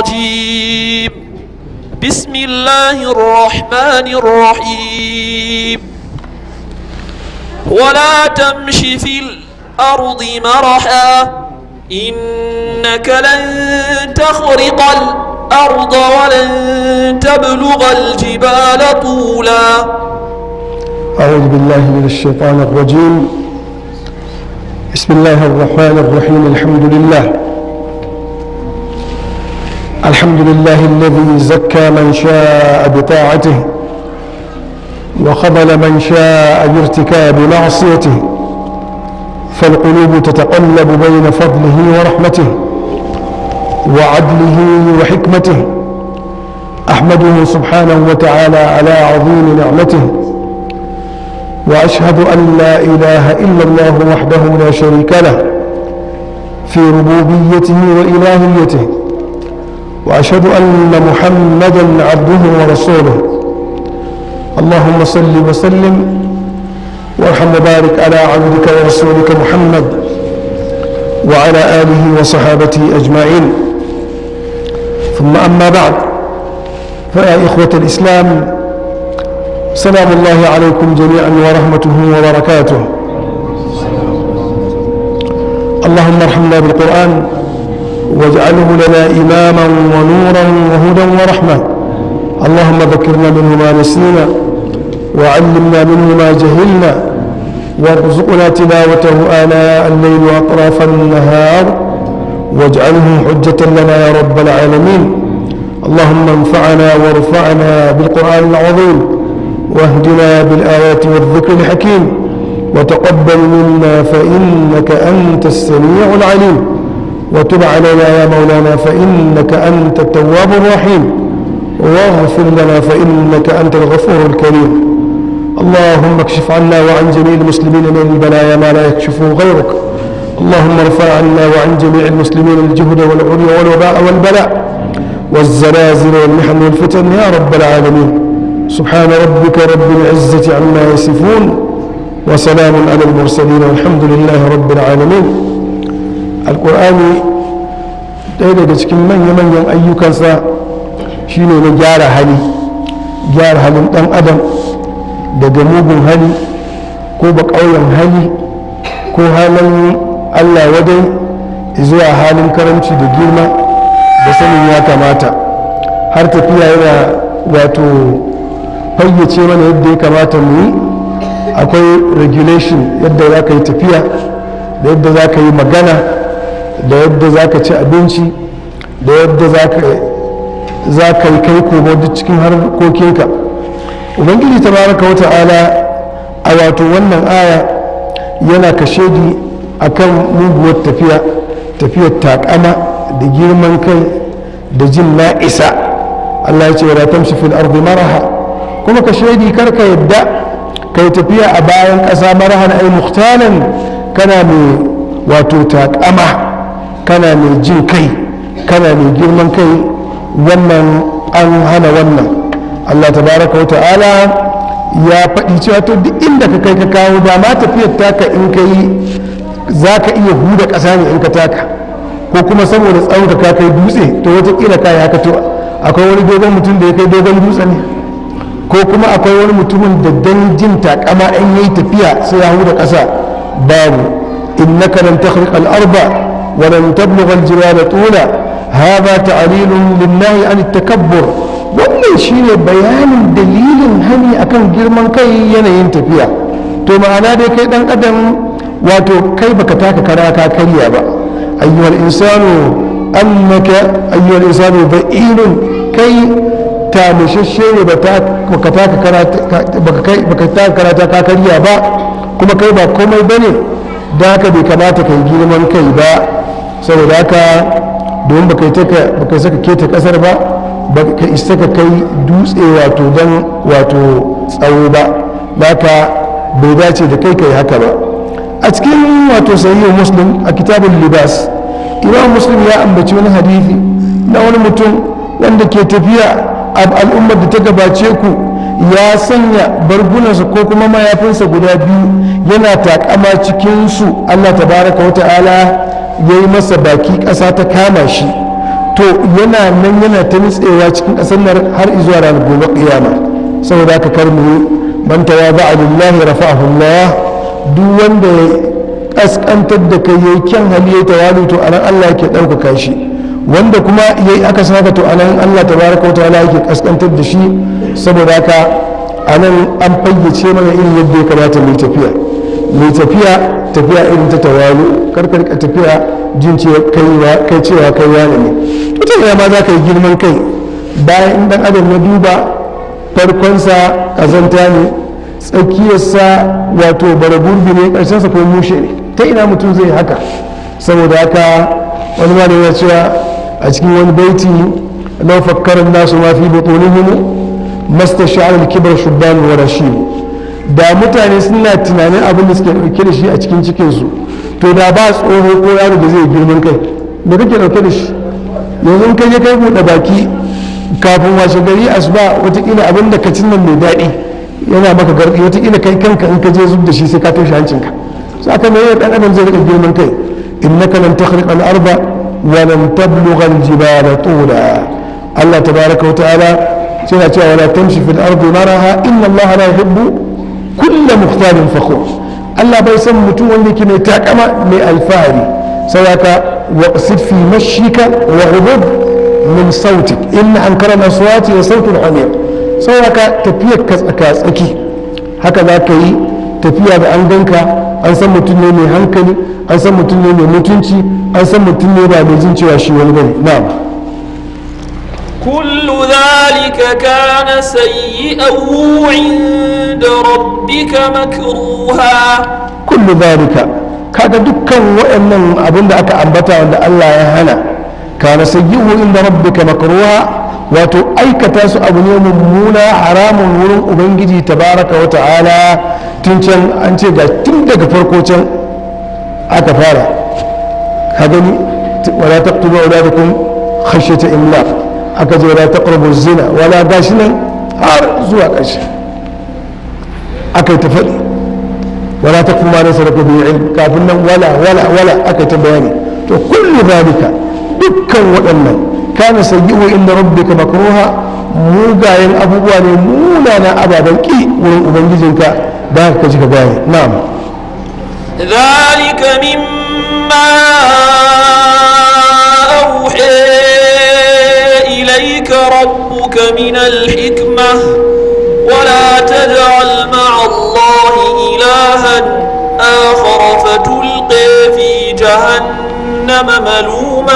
الرجيم بسم الله الرحمن الرحيم ولا تمش في الأرض مرحا إنك لن تخرق الأرض ولن تبلغ الجبال طولا أعوذ بالله من الشيطان الرجيم بسم الله الرحمن الرحيم الحمد لله الحمد لله الذي زكى من شاء بطاعته وخذل من شاء بارتكاب معصيته فالقلوب تتقلب بين فضله ورحمته وعدله وحكمته احمده سبحانه وتعالى على عظيم نعمته واشهد ان لا اله الا الله وحده لا شريك له في ربوبيته والهيته واشهد ان محمدا عبده ورسوله اللهم صل وسلم وارحم وبارك على عبدك ورسولك محمد وعلى اله وصحابته اجمعين ثم اما بعد فيا اخوه الاسلام سلام الله عليكم جميعا ورحمته وبركاته اللهم ارحمنا بالقران واجعله لنا اماما ونورا وهدى ورحمه اللهم ذكرنا منه ما نسينا وعلمنا منه ما جهلنا وارزقنا تلاوته آناء الليل وأطراف النهار واجعله حجة لنا يا رب العالمين اللهم انفعنا وارفعنا بالقرآن العظيم واهدنا بالآيات والذكر الحكيم وتقبل منا فإنك أنت السميع العليم وتب علينا يا مولانا فإنك أنت التواب الرحيم واغفر لنا فإنك أنت الغفور الكريم اللهم اكشف عنا وعن جميع المسلمين من البلايا ما لا يكشفه غيرك اللهم ارفع عنا وعن جميع المسلمين الجهد والعري والوباء والبلاء والزلازل والمحن والفتن يا رب العالمين سبحان ربك رب العزة عما يصفون وسلام على المرسلين والحمد لله رب العالمين القرآن ɗaya daga cikin manya-manyan ayyukansa shine na gyara hali gyara halin ɗan adam daga mugun hali ko baƙauyen hali ko halin allah wadai zuwa halin karamci da girma da sanin ya kamata har tafiya yana wato fayyace mana yadda ya kamata mu yi akwai regulation yadda za ka yi tafiya da yadda za ka yi magana da yadda za ka ci abinci da yadda za ka yi kai komo duk cikin harkokinka ubangiji tabaraka wa ta'ala a wato wannan aya yana kashedi a kan muguwar tafiya tafiyar takama da girman kai da jin na'isa allah ya ce wa tamshi fil ardi maraha kuma kashedi karka yadda kai tafiya a bayan ƙasa marahan ai muhtalan kana mai wato takama kana mai jin kai kana mai girman kai wannan an hana wannan Allah tabaraka wa ta'ala ya faɗi cewa to duk inda ka kai ka kawo dama tafiyar taka in ka yi za ka iya huda ƙasa ne in ka taka ko kuma saboda tsawon ka kai dutse to watakila ka ya to akwai wani dogon mutum da ya kai dogon dutse ne ko kuma akwai wani mutumin da dan jin takama in yayi tafiya sai ya huda ƙasa babu innaka lan takhriqa al-arba wa lan tablugha al-jibala tula hadha ta'lilun lin-nahi an at-takabbur wannan shine bayanin dalilin hani akan girman kai yanayin tafiya to ma'ana dai kai dan adam wato kai baka taka kara ka karya ba ayyuhal insanu annaka ayyuhal insanu ba'ilun kai tamishashe ne baka taka karata ka karya ba kuma kai ba komai bane da haka bai kamata kai girman kai ba saboda haka domin baka saka keta kasar ba baka isa ka kai dutse wato don wato tsawo ba haka bai dace da kai kai haka ba a cikin wato sahihu muslim a kitabun libas imam muslim ya ambaci wani hadithi na wani mutum wanda ke tafiya a al'ummar da ta gabace ku ya sanya bargunansa ko kuma mayafinsa guda biyu yana takama cikinsu allah tabaraka wa ta'ala ya yi masa baki ƙasa ta kama shi to yana nan yana ta nitsewa cikin ƙasar nan har izuwa ranar gobe ƙiyama saboda haka kar mu man tawaza lillahi rafa'ahu Allah duk wanda ya kaskantar da kai yayi kyan hali yayi tawalu to anan Allah yake ɗaukaka shi wanda kuma yayi aka saka to anan Allah tabaraka wa ta'ala yake kaskantar da shi saboda haka anan an fayyace mana irin yadda ya kamata mu tafiya mu tafiya tafiya irin ta tawalu karkar ka tafiya jin cewa kai cewa kai wani ne to ta ma za ka yi girman kai bayan in dan adam ya duba farkonsa kazanta ne tsakiyarsa wato bara gurbi ne ƙarshensa ko mushe ne ta ina mutum zai haka saboda haka wani ma da yana cewa a cikin wani baiti lau fakkarar nasu ma fi butunihim masta sha'ar kibar shubban wa rashid da mutane suna tunanin abin da suke ɗauke da shi a cikin cikinsu to da ba tsoho ko yaro da zai girman kai da kake ɗauke da shi yanzu kai je kai buɗe baki kafin washe gari asuba watakila abin da ka cin nan mai daɗi yana maka garɗi watakila kai kanka in ka je zub da shi sai ka toshe hancinka su aka mai yau ɗan adam zai riƙa girman kai innaka lan takhriq al arba wa lan tablugha al jibala tula Allah tabaraka wa ta'ala yana cewa wala tamshi fil ardi maraha inna Allah la yuhibbu kulla mukhtalin fakhur Allah bai san mutum wanda yake mai takama mai alfahari saboda waqsid fi mashika wa ghudud min sautik inna ankara al-aswati wa sautul hamir saboda tafiyar ka tsaka tsaki haka za ka yi tafiya da an ganka an san mutum ne mai hankali an san mutum ne mai mutunci an san mutum ne ba mai jin cewa shi wani bane na'am كل ذلك كان سيئه عند ربك مكروها kullu zalika kaga dukkan waɗannan abin da aka ambata wanda Allah ya hana kana sayyi'u inda rabbika makruha wato aikata su abu ne mummuna haramun wurin ubangiji tabaraka wa ta'ala tun can an ce ga tun daga farko can aka fara ka gani wala taqtulu auladakum khashyata imlaq aka je wala taqrabu zina wala gashi nan har zuwa ƙarshe aka yi ta faɗi ولا تكف ما ليس لك به علم كافن ولا ولا ولا أكت بياني تو كل ذلك دكا وأنا كان سيئه عند ربك مكروها mugayen abubuwa ne munana ababen ki wurin ubangijinka da haka kaji ka gane na'am ذلك مما أوحي إليك ربك من الحكمة ولا تجعل مع الله إلها آخر فتلقي في جهنم ملوما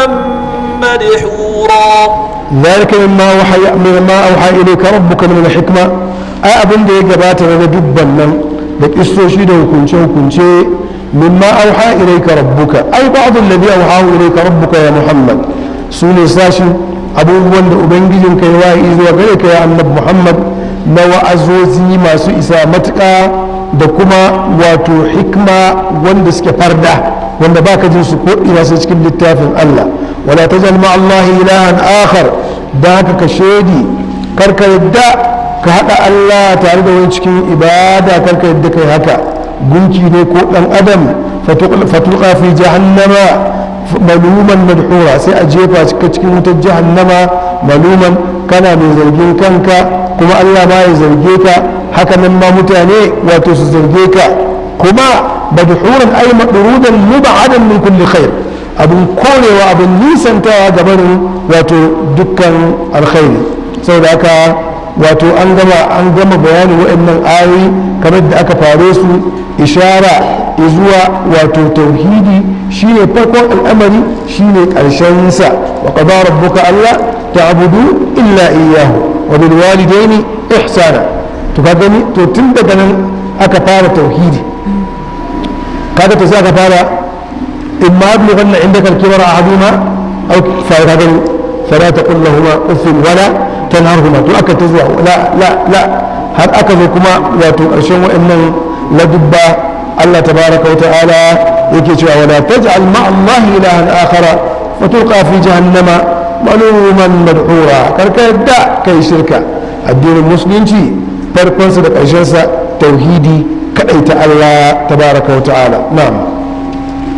مدحورا ذلك مما وحي مما أوحى إليك ربك من الحكمة أي أبن دي جبات لنا دبا لن da kistoshi da hukunce-hukunce mimma auha ilaika rabbuka ai ba'd alladhi auha ilaika rabbuka ya muhammad su ne sashin abubuwan da ubangijin kai wa'i zuwa gare ka ya annabi muhammad na wa'azozi masu isa matuƙa da kuma wato hikma wanda suke farda wanda baka jin su ko ina sai cikin littafin Allah wala tajal ma Allah ilahan akhar da haka ka shedi karka yadda ka hada Allah tare da wani cikin ibada karka yadda kai haka gunki ne ko dan adam fatuqa fi jahannama maluman madhura sai a jefa cikin wutar jahannama maluman kana mai zargin kanka kuma Allah ma ya zarge ka haka nan ma mutane wato su zarge ka kuma madhuran ay madrudan mub'adan min kulli khair abun korewa abun nisantawa ga barin wato dukkan alkhairi saboda haka wato an gama an gama bayanin waɗannan ayoyi kamar da aka fare su ishara zuwa wato tauhidi shine farkon al'amari shine ƙarshen sa wa qada rabbuka alla ta'budu illa iyyahu wa bil walidaini ihsana to ka gani to tun daga nan aka fara tauhidi kaga to sai aka fara imma yablughanna indaka al-kibara ahaduhuma aw fa ka gani fala taqul lahumu uffin wala tanharhuma to aka ta zuwa la la la har aka zo kuma wato ƙarshen wa'annan ladubba Allah tabaraka wa ta'ala yake cewa wala taj'al ma'a Allah ilahan akhara fa tulqa fi jahannama maluman madhura karka yadda kai shirka addinin musulunci farkonsa da ƙarshensa tauhidi ta Allah tabaraka wa ta'ala na'am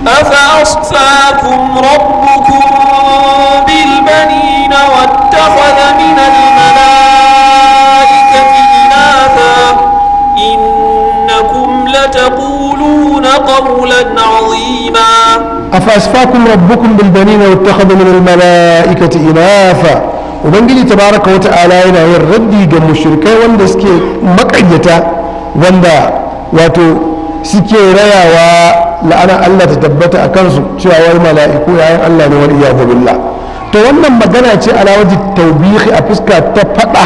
أفأصفاكم ربكم بالبنين واتخذ من الملائكة إناثا إنكم لتقولون قولا عظيما أفأسفاكم ربكم بالبنين واتخذ من الملائكة إناثا ubangiji tabaraka wa ta'ala yana yin raddi ga mushrikai wanda suke makayyata wanda wato suke rayawa la'ana Allah ta tabbata a kansu cewa wai mala'iku yayin Allah ne wal iyadu billah to wannan magana ce ala waji tawbihi a fuska ta fada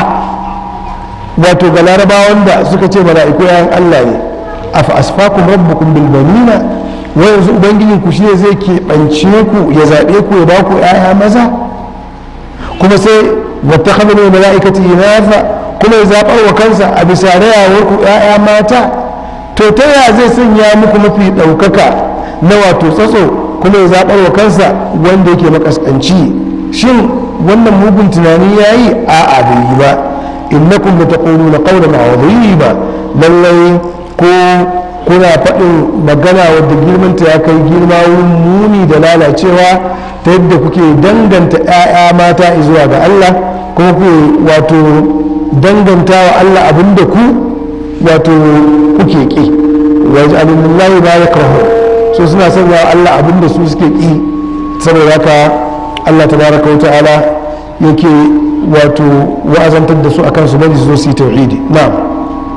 wato ga larabawa wanda suka ce mala'iku yayin Allah ne afa asfakum rabbukum bil banina wa yanzu ubangijin ku shi zai keɓance ku ya zaɓe ku ya ba ku 'ya'ya maza kuma sai wata kamar mala'ikati inafa kuma ya zaɓar wa kansa a bisa rayawar ku 'ya'ya mata to ta yaya zai sanya muku mafi ɗaukaka na wato tsatso kuma ya zaɓar wa kansa wanda yake makaskanci shin wannan mugun tunani ya yi a'a bai yi ba innakum la taquluna qawlan azima lallai ko kuna faɗin magana wadda girmanta ya kai girma wurin muni da lalacewa ta yadda kuke danganta 'ya'ya mata zuwa ga Allah kuma kuke wato danganta wa Allah abinda ku wato kuke ƙi wajen alimullahi ba ya kawo so suna sanya wa Allah abinda su suke ƙi saboda haka Allah tabaraka wa ta'ala yake wato wa'azantar da su akan su bari su zo su yi tauhidi na'am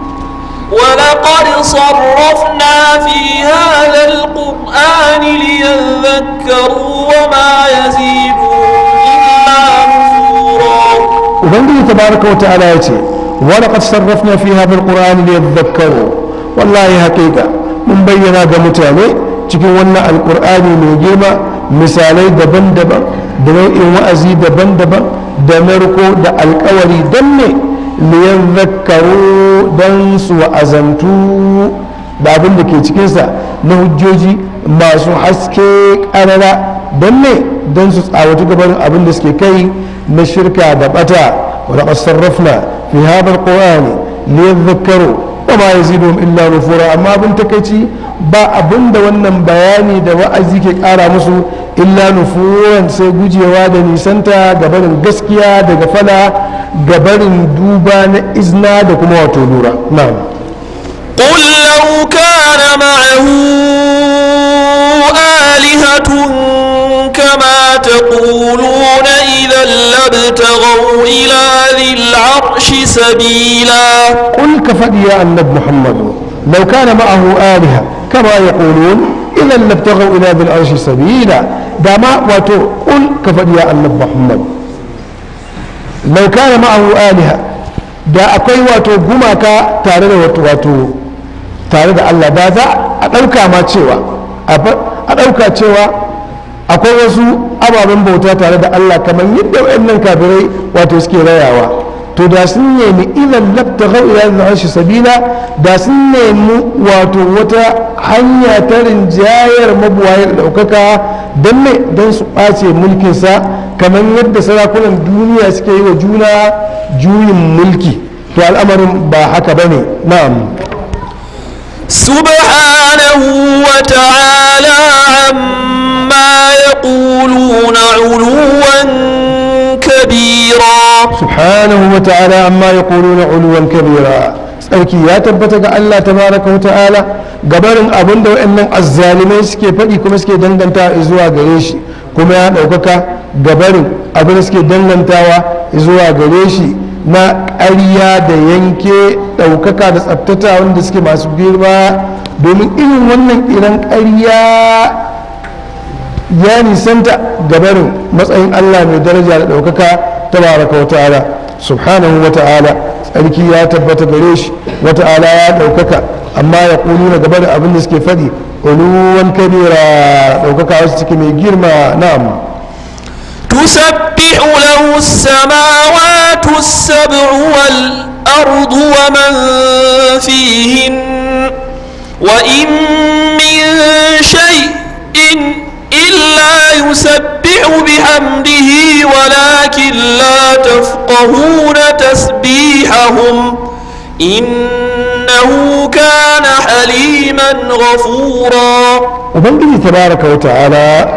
ولقد صرفنا في هذا القرآن ليذكروا وما يزيدهم إلا نفورا ubangiji tabaraka wa ta'ala ya ce wani qad sarrafna fi hadha alqur'ani liyadhakkaru wallahi haqiqa mun bayyana ga mutane cikin wannan alqur'ani mai girma misalai daban-daban da nau'in wa'azi daban-daban da narko da alkawari don ne liyadhakkaru don su wa'azantu da abin da ke cikinsa na hujjoji masu haske ƙarara don ne don su tsawatu gabanin abin da suke kai na shirka da bata ولقد صرفنا في هذا القرآن ليذكروا وما يزيدهم إلا نفورا أما أبن تكيتي با أبن دا ونن بياني دا وأزي كي قارا مسو إلا نفورا سيقوجي وادا نيسانتا قبل قسكيا دا قفلا قبل دوبا إزنا دا كما وتولورا نعم قل لو كان معه آلهة كما تقولون إذا لابتغوا إلى ذي العرش سبيلا قل كفدي يا النبي محمد لو كان معه آلهة كما يقولون إذا لابتغوا إلى ذي العرش سبيلا دما واتو قل كفدي يا النبي محمد لو كان معه آلهة da akwai wato gumaka tare da wato wato tare da Allah da za a ɗauka ma cewa a ɗauka cewa akwai wasu ababen bauta tare da Allah kamar yadda waɗannan kafirai wato suke rayawa to da sun nemi ilan labta gau ila arshi sabila da sun nemi wato wata hanya ta rinjayar mabuwayar ɗaukaka don ne don su ɓace mulkinsa kamar yadda sarakunan duniya suke yi wa juna juyin mulki to al'amarin ba haka ba ne na'am سبحانه وتعالى عما يقولون علوا كبيرا subhanahu wa ta'ala amma ya na uluwan kabira tsarki ya tabbata ga Allah tabaraka wa ta'ala gabarin abin da wa'annan azzalimai suke faɗi kuma suke danganta zuwa gare shi kuma ya ɗaukaka gabarin abin da suke dangantawa zuwa gare shi na ƙarya da yanke ɗaukaka da tsaftata wanda suke masu girma domin irin wannan iran ƙarya ya nisanta gabarin matsayin Allah mai daraja da ɗaukaka tabaraka wa ta'ala subhanahu wa ta'ala tsarki ya tabbata gare shi wa ta'ala ya ɗaukaka amma ya ƙulu na gaba da abin da suke faɗi uluwan kabira ɗaukaka wasu ciki mai girma na'am تسبح له السماوات السبع والأرض ومن فيهن وإن من شيء إلا يسبح بحمده ولكن لا تفقهون تسبيحهم إنه إنه كان حليما غفورا ubangiji tabaraka wa ta'ala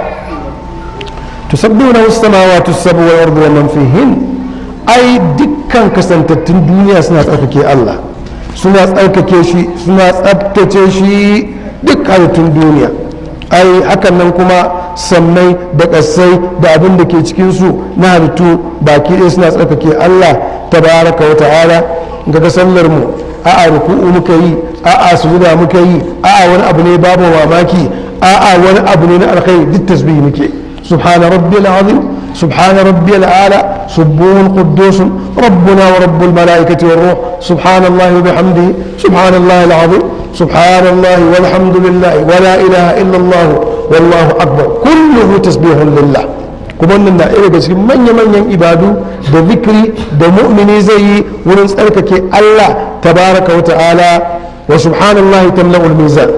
tusabbihu lahu as-samawati as-sab'u wal ardu wa man fihin ai dukkan kasantattun duniya suna tsarkake Allah suna tsarkake shi suna tsabtace shi duk halittun duniya ai hakan nan kuma sammai da ƙasai da abin da ke cikinsu na halittu baki ɗaya suna tsarkake Allah tabaraka wa ta'ala ga sallar mu a'a ruku'u muka yi a'a sujuda muka yi a'a wani abu ne babu mamaki a'a wani abu ne na alkhairi duk tasbihi muke subhana rabbiyal azim subhana rabbiyal ala subuhun quddus rabbuna wa rabbul malaikati war ruh subhanallahi wa bihamdihi subhanallahi alazim subhanallahi walhamdulillahi wa la ilaha illa allah wallahu akbar kulluhu tasbihun lillah kuma wannan na ɗaya daga cikin manya-manyan ibadu da zikri da mu'mini zai yi wurin tsarkake Allah tabaraka wa ta'ala wa subhanallahi tamla'ul mizan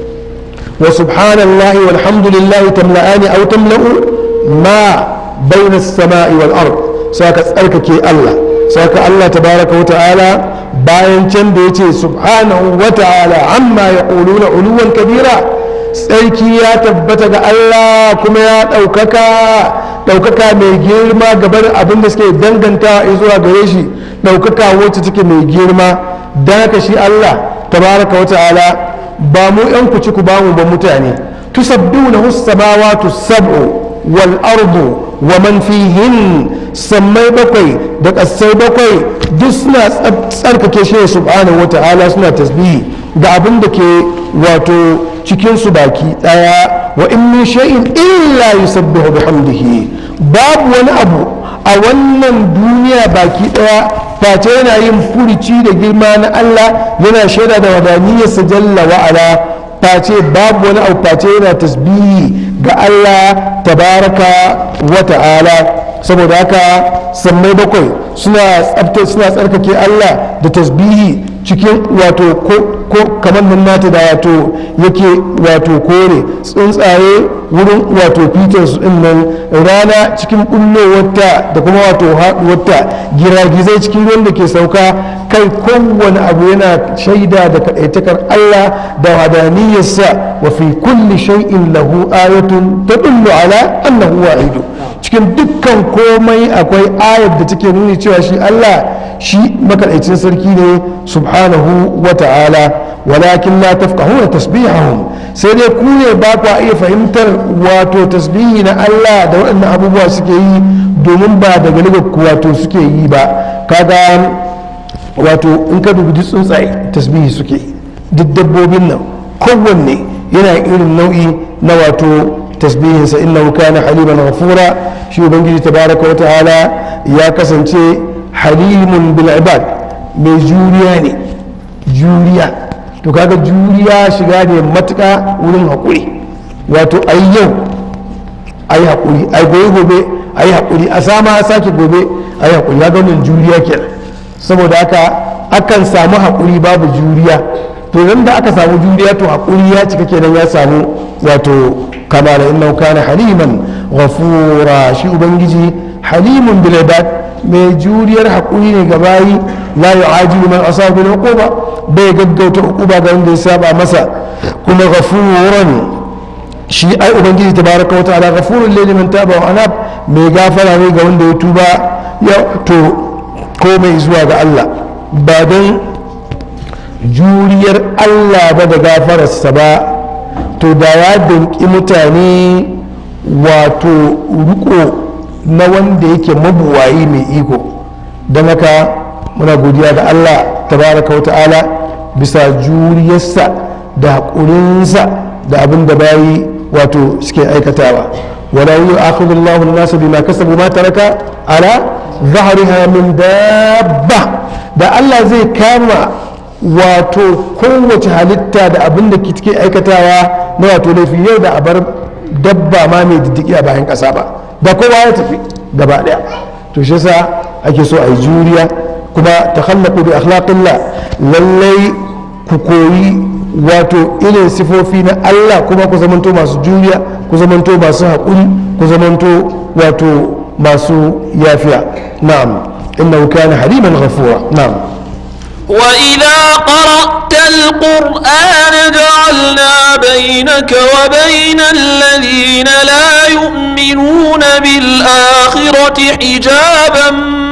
wa subhanallahi walhamdulillahi tamla'ani aw tamla'u ma bayna as-sama'i wal ard saka tsarkake Allah saka Allah tabaraka wa ta'ala bayan can da yace subhanahu wa ta'ala amma yaquluna uluwan kabira tsarki ya tabbata ga Allah kuma ya ɗaukaka ɗaukaka mai girma gaban abin da suke danganta zuwa gare shi ɗaukaka wacce take mai girma don haka shi Allah tabaraka wa ta'ala ba mu yan ku ci ku ba mu ba mutane tusabbuna samawati sab'u wal ardu wa man fihin sammai bakwai da ƙasai bakwai duk suna tsarkake shi subhanahu wa ta'ala suna tasbihi ga abin da ke wato cikinsu baki daya wa in min shay'in illa yusabbihu bihamdihi babu wani abu a wannan duniya baki daya face yana yin furici da girma na Allah yana shaida da wadaniyarsa jalla wa ala face babu wani abu face yana tasbihi ga Allah tabaraka wa ta'ala saboda haka sammai bakwai suna tsabta suna tsarkake Allah da tasbihi cikin wato ko kamar nan nata da wato yake wato kore tsuntsaye wurin wato fitar su din nan rana cikin bullowarta da kuma wato haɗuwarta giragizai cikin ruwan da ke sauka kai kowane abu yana shaida da kaɗaitakar Allah da wadaniyarsa wa fi kulli shay'in lahu ayatun tadullu ala annahu wahidu cikin dukkan komai akwai ayar da take nuni cewa shi Allah shi makaɗaicin sarki ne subhanahu wa ta'ala walakin la tafqahuna tasbihahum sai dai ku ne ba ku iya fahimtar wato tasbihi na Allah da waɗannan abubuwa suke yi domin ba daga ligar ku wato suke yi ba kaga wato in ka dubi tsuntsaye tasbihi suke duk dabbobin nan kowanne yana irin nau'i na wato tasbihinsa innahu kana haliman ghafura shi ubangiji tabaraka wa ta'ala ya kasance halimun bil ibad mai juriya ne juriya to kaga juriya shiga ne matuka wurin haƙuri wato ai yau ai haƙuri ai gobe gobe ai haƙuri a sama a sake gobe ai haƙuri ya wannan juriya kenan saboda haka akan samu haƙuri babu juriya to idan da aka samu juriya to haƙuri ya cika kenan ya samu wato kamala innahu kana haliman ghafura shi ubangiji halimun bil ibad mai juriyar haƙuri ne ga bayi la yu'ajilu man asabu bil uquba bai gaggauta uquba ga wanda ya saba masa kuma ghafuran shi ai ubangiji tabaraka wa ta'ala ghafurun lil man taba wa anab mai gafara ne ga wanda ya tuba ya to komai zuwa ga Allah ba don juriyar Allah ba da gafararsa ba to da ya danki mutane wato riko na wanda yake mabuwayi mai iko don haka muna godiya ga Allah tabaraka wa ta'ala bisa juriyarsa da haƙurinsa da abin da bayi wato suke aikatawa wala yi akhudullahu an-nasa bima kasabu ma taraka ala zahriha min dabba da Allah zai kama wato kowace halitta da abin da take aikatawa na wato laifi yau da abar dabba ma mai diddiki a bayan ƙasa ba da kowa ya tafi gaba ɗaya to shi yasa ake so a yi juriya kuma ta khallaqu bi akhlaqillah lallai ku koyi wato irin sifofi na Allah kuma ku zamanto masu juriya ku zamanto masu haƙuri ku zamanto wato masu yafiya na'am innahu kana haliman ghafura na'am وإذا قرأت القرآن جعلنا بينك وبين الذين لا يؤمنون بالآخرة حجابا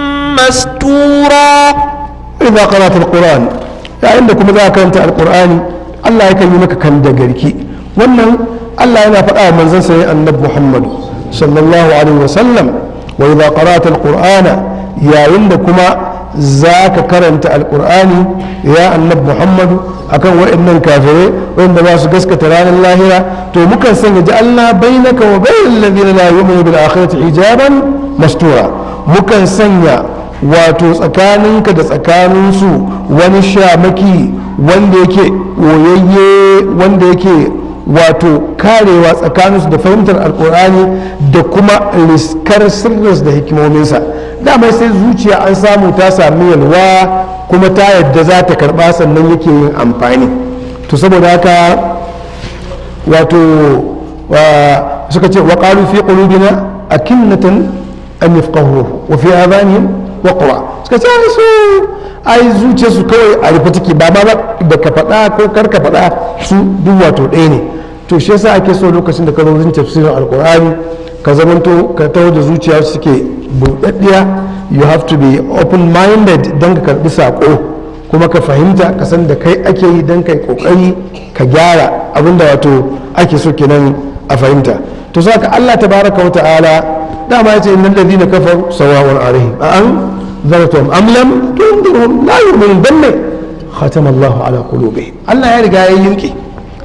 مستورا إذا قرأت القرآن yayin da kuma za ka karanta alkur'ani Allah ya yi maka kan da garki wannan Allah yana faɗa wa manzon sa annabi Muhammad sallallahu alaihi wa sallam wa idza qara'ta alqur'ana yayin da kuma za ka karanta alkur'ani ya annabi Muhammad akan waɗannan kafirai wanda ba su gaskata ranar lahira to mukan sanya ja'alna bainaka wa bainal ladina la yu'minu bil akhirati hijaban mastura mukan sanya wato tsakaninka da tsakaninsu wani shamaki wanda yake oyayye wanda yake wato karewa tsakaninsu da fahimtar alkur'ani da kuma riskar sirris da hikimominsa dama sai zuciya an samu ta sami yalwa kuma ta yadda za ta karba sannan yake yin amfani to saboda haka wato suka ce wa qalu fi qulubina akinnatan an yafqahu wa fi adhanihim waqra suka ce su ai zuciya su kawai a rufe take ba ma da ka faɗa ko kar ka faɗa su duk wato ɗaya ne to shi yasa ake so lokacin da ka zo tafsirin alkur'ani ka zamanto ka taho da zuciya suke buɗaɗɗiya you have to be open minded don ka karɓi saƙo kuma ka fahimta ka san da kai ake yi don kai ƙoƙari ka gyara abinda wato ake so kenan a fahimta to saka Allah tabaraka wa ta'ala dama yace innal ladina kafaru sawa'un alaihim a an zaratuhum am lam tundirhum la yu'minun danne khatama Allahu ala qulubihim Allah ya riga ya yinki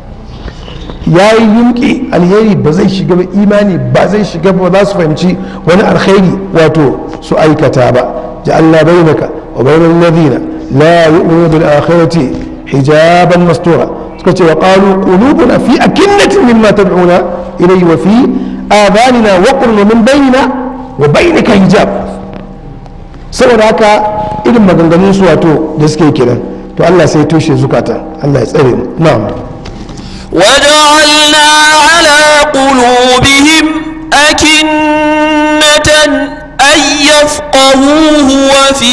ya yi yunki alheri ba zai shiga ba imani ba zai shiga ba za su fahimci wani alkhairi wato su aikata ba ja'alna bainaka wa bainal ladina la yu'minu bil akhirati hijaban mastura suka ce wa qalu qulubuna fi akinnatin mimma tad'una ilayhi wa fi آذاننا وقر من بيننا وبينك hijab saboda haka irin maganganun su wato da suke kenan to Allah sai toshe zukata Allah ya tsare mu na'am وجعلنا على قلوبهم أكنة أن يفقهوه وفي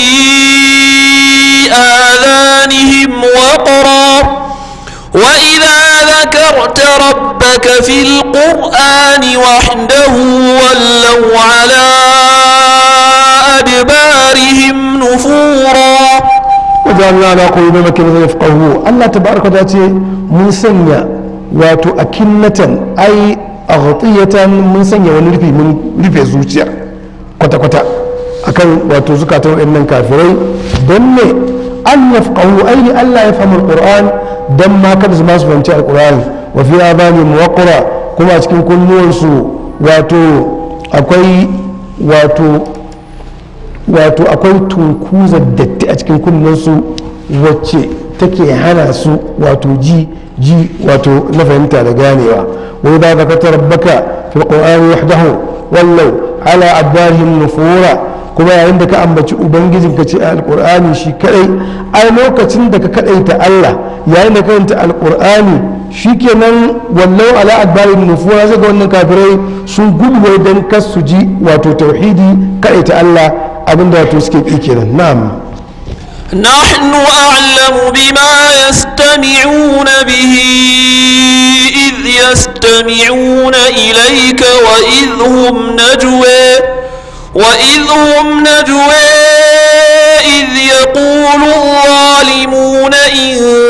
آذانهم وقرا وإذا ذكرت ربك في القرآن وحده ولوا على أدبارهم نفورا wajen ala qulubi makin zai yafqahu Allah tabaraka ta ce mun sanya wato akinnatan ai aghtiyatan mun sanya wani rufi mun rufe zuciya kwata kwata akan wato zukatan waɗannan kafirai don ne an yafqahu ai Allah ya fahimci alquran dan ma kada su ma su fahimci alqur'ani wa fi abani muwaqqara kuma a cikin kunnuwansu wato akwai wato wato akwai tunkuzar datti a cikin kunnensu wacce take hana su wato ji ji wato na fahimta da ganewa wai ba ka ta rabbaka fi qur'ani wahdahu wallau ala adbarihim nufura kuma yayin da ka ambaci ubangijin ka ce alqur'ani shi kadai ai lokacin da ka kadaita Allah yayin da ka karanta alqur'ani shikenan wallau ala adbarihim nufura sai ga wannan kafirai sun gudu dan kas su ji wato tauhidi kadaita Allah abinda wato suke ƙi kenan na'am نحن أعلم بما يستمعون به إذ يستمعون إليك وإذ هم نجوى وإذ هم نجوى إذ يقول الظالمون إن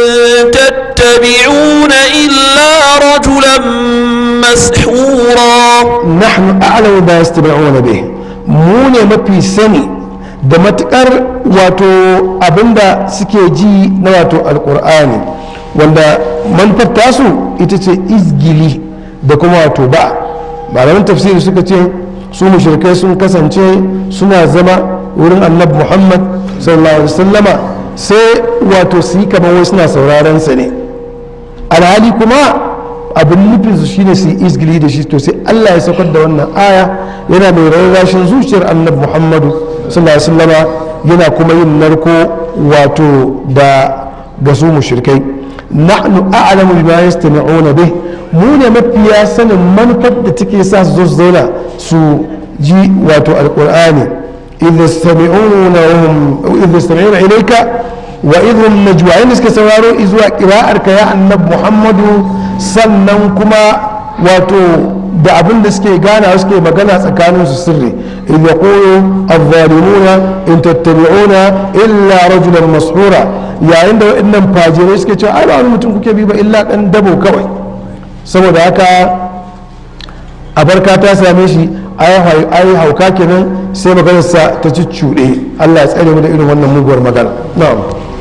تتبعون إلا رجلا مسحورا nahnu a'lamu ba yastab'una bih mu ne mafi sani da matukar wato abinda suke ji na wato alkur'ani wanda manufar tasu ita ce izgili da kuma wato ba malaman tafsiri suka ce su mushrikai sun kasance suna zama wurin annabi muhammad sallallahu alaihi wasallama sai wato su yi kamar wai suna sauraron sa ne alhali kuma abin nufin su shine su yi izgili da shi to sai Allah ya saukar da wannan aya yana mai rarrashin zuciyar annabi Muhammadu sallallahu alaihi wasallama yana kuma yin narko wato da ga su mushrikai nahnu a'lamu bima yastami'una bih mu ne mafiya sanin manufar da take sa su zo su zauna su ji wato alqur'ani idh yastami'una idh yastami'una ilayka wa idhum najwa inda suke sauraro zuwa qira'ar ka ya annabi muhammadu sannan kuma wato da abin da suke gana suke magana tsakanin su sirri in yaqulu adh-dhalimuna in tattabi'una illa rajulan mashura yayin da waɗannan fajirai suke cewa ai ba wani mutum kuke bi ba illa dan dabo kawai saboda haka abarka ta same shi ai hauka kenan sai maganarsa ta cuɗe Allah ya tsare mu da irin wannan muguwar magana na'am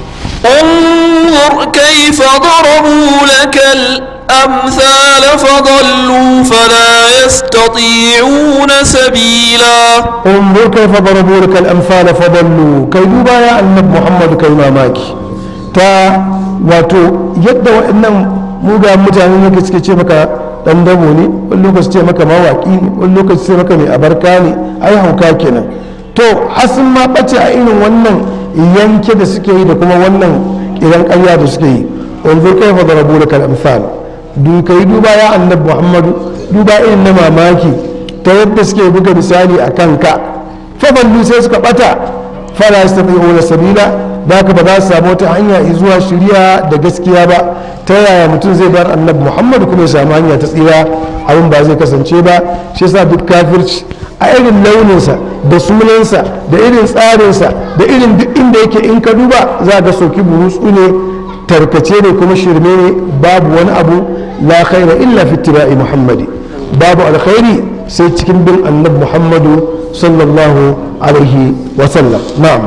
انظر كيف ضربوا لك الأمثال فضلوا فلا يستطيعون سبيلا انظر كيف ضربوا لك الامثال فضلوا كي دوبا يا النبي محمد كي mamaki ta wato yadda waɗannan muga mutane ne suke ce maka dan dabo ne wani lokaci ce maka mawaki ne wani lokaci ce maka mai abarka ne ai hauka kenan to hasin ma bace a irin wannan yanke da suke yi da kuma wannan kiran ƙarya da suke yi wanzu kai fa darabu da kal'amsal duka yi duba ya annabi muhammadu duba irin na mamaki ta yadda suke buga misali a kanka faballu sai suka bata fara su tafi wani sabila da haka ba za su samu wata hanya zuwa shirya da gaskiya ba ta yaya mutum zai bar annabi muhammadu kuma ya samu hanya ta tsira abin ba zai kasance ba shi yasa duk kafirci a irin launinsa da sunansa da irin tsarinsa da irin duk inda yake in ka duba za ga soki burutsu ne tarkace ne kuma shirme ne babu wani abu la khaira illa fi ittiba'i muhammadi babu alkhairi sai cikin bin annabi muhammadu sallallahu alaihi wa sallam na'am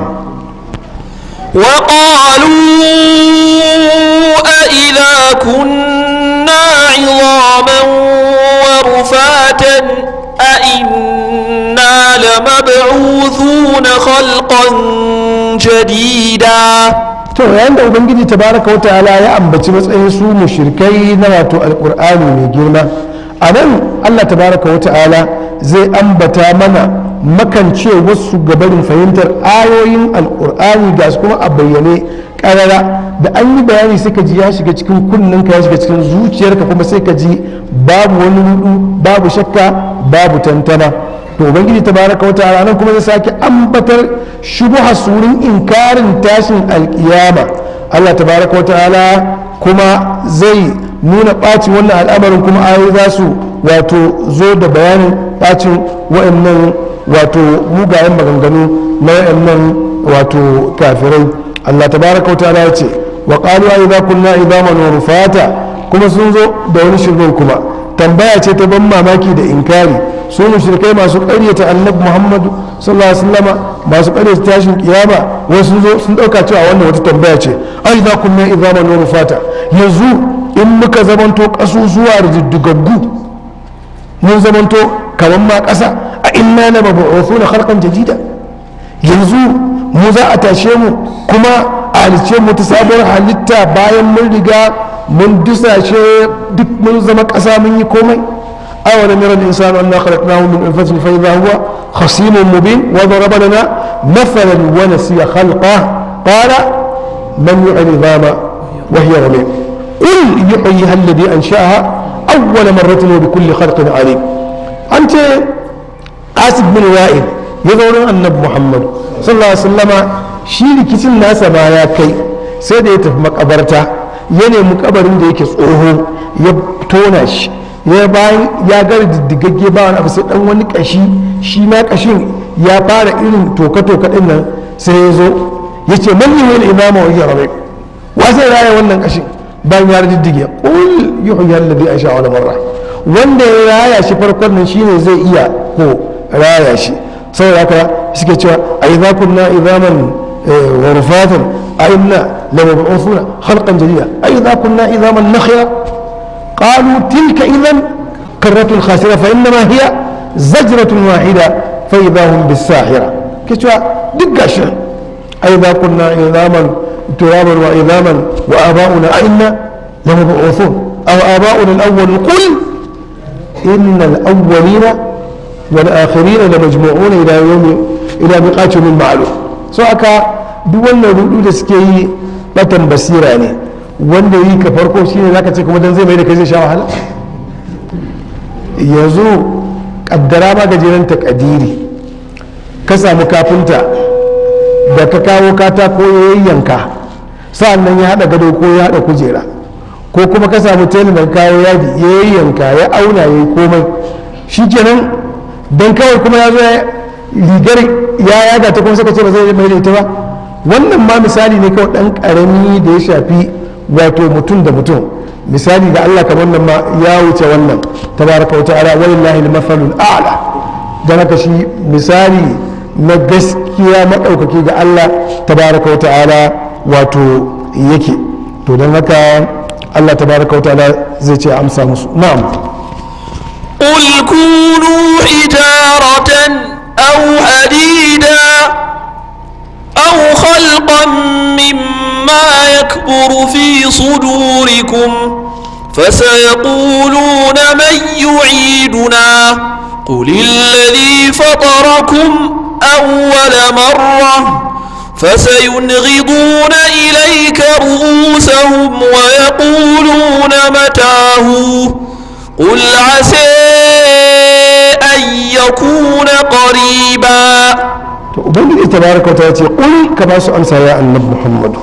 وقالوا أإذا كنا عظاما ورفاتا أئنا لمبعوثون خلقا جديدا to yayin da ubangiji tabaraka wa ta'ala ya ambaci matsayin su mushrikai na wato alqur'ani mai girma a nan allah tabaraka wa ta'ala zai ambata mana makance wasu gabarin fahimtar ayoyin alkur'ani ga su kuma a bayyane karara da an yi bayani sai ka ji ya shiga cikin kunninka ya shiga cikin zuciyarka kuma sai ka ji babu wani rudu babu shakka babu tantana to ubangiji tabaraka wa ta'ala nan kuma zai sake ambatar shubuha surin inkarin tashin alkiyama allah tabaraka wa ta'ala kuma zai nuna ɓacin wannan al'amarin kuma ayoyi za su wato zo da bayanin ɓacin wa'annan wato mugayen maganganu na wa'annan wato kafirai Allah tabaraka wa ta'ala ya ce wa qalu idza kunna idaman wa rufata kuma sun zo da wani shirin kuma tambaya ce ta ban mamaki da inkari su mushrikai masu ƙaryata annabi Muhammadu sallallahu alaihi wasallama masu ƙaryata tashin kiyama wasu sun zo sun dauka cewa wannan wata tambaya ce ai idza kunna idaman wa rufata yanzu in muka zamanto ƙasusuwa da diddigaggu mun zamanto kamar ma ƙasa a inna na mabu'uthu na harkan jadida yanzu mu za a tashe mu kuma a halice mu ta sabuwar halitta bayan mun riga mun dusashe duk mun zama ƙasa mun yi komai awa na mirar insanu an na khalaqnahu min anfasin fa idha huwa khasimun mubin wa daraba lana mathalan wa nasiya khalqa qala man yu'li dhama wa hiya ramim قل يحييها الذي أنشأها أول مرة وبكل خلق عليم أنت قاسم بن وائل يقول النبي محمد صلى الله عليه وسلم shi rikicin nasa ma ya kai sai da ya tafi makabarta ya nemi kabarin da yake tsoho ya tona shi ya bayan ya gara diddigagge ba wani abu sai dan wani kashi shi ma kashin ya fara irin toka-toka din nan sai ya zo ya ce man yi wani imama wa rabe wa zai raya wannan kashin bayan ya diddige qul yuhyi alladhi ansha wala marra wanda ya raya shi farkon nan shine zai iya ko raya shi saboda haka suke cewa a idza kunna idaman wa rufatan a inna la mab'uthuna khalqan jadida a idza kunna idaman nakhira qalu tilka idan karratun khasira fa innama hiya zajratun wahida fa idahum bis-sahira ke cewa duk gashi a idza kunna idaman ترابا وعظاما وآباؤنا أئنا لمبعوثون أو آباؤنا الأول قل إن الأولين والآخرين لمجموعون إلى يوم إلى ميقات يوم معلوم so aka duk wannan rudu da suke yi batan basira ne wanda yi ka farko shine zaka ce kuma dan zai mai da kai zai sha wahala yanzu kaddara ma gajeren takadiri ka samu kafinta da ka kawo katako ya yayyanka sa'an nan ya haɗa gado ko ya haɗa kujera ko kuma ka samu telin da kawo yadi ya yayyanka ya auna ya yi komai shi kenan don kawai kuma ya zo rigar ya yaga ta kuma suka ce ba zai mai da ita ba wannan ma misali ne kawai ɗan ƙarami da ya shafi wato mutum da mutum misali da Allah kamar nan ma ya wuce wannan tabaraka wa ta'ala walillahi al-mathalul a'la dan haka shi misali na gaskiya madaukaki ga Allah tabaraka wa ta'ala wato yake to dan haka Allah tabaraka wa ta'ala zai ce amsa musu na'am قل كونوا حجارة أو حديدا أو خلقا مما يكبر في صدوركم فسيقولون من يعيدنا قل الذي فطركم أول مرة فسينغضون إليك رؤوسهم ويقولون متاه قل عسى أن يكون قريبا to ubangiji tabaraka ta ce kul ka ba su amsa ya annabi muhammadu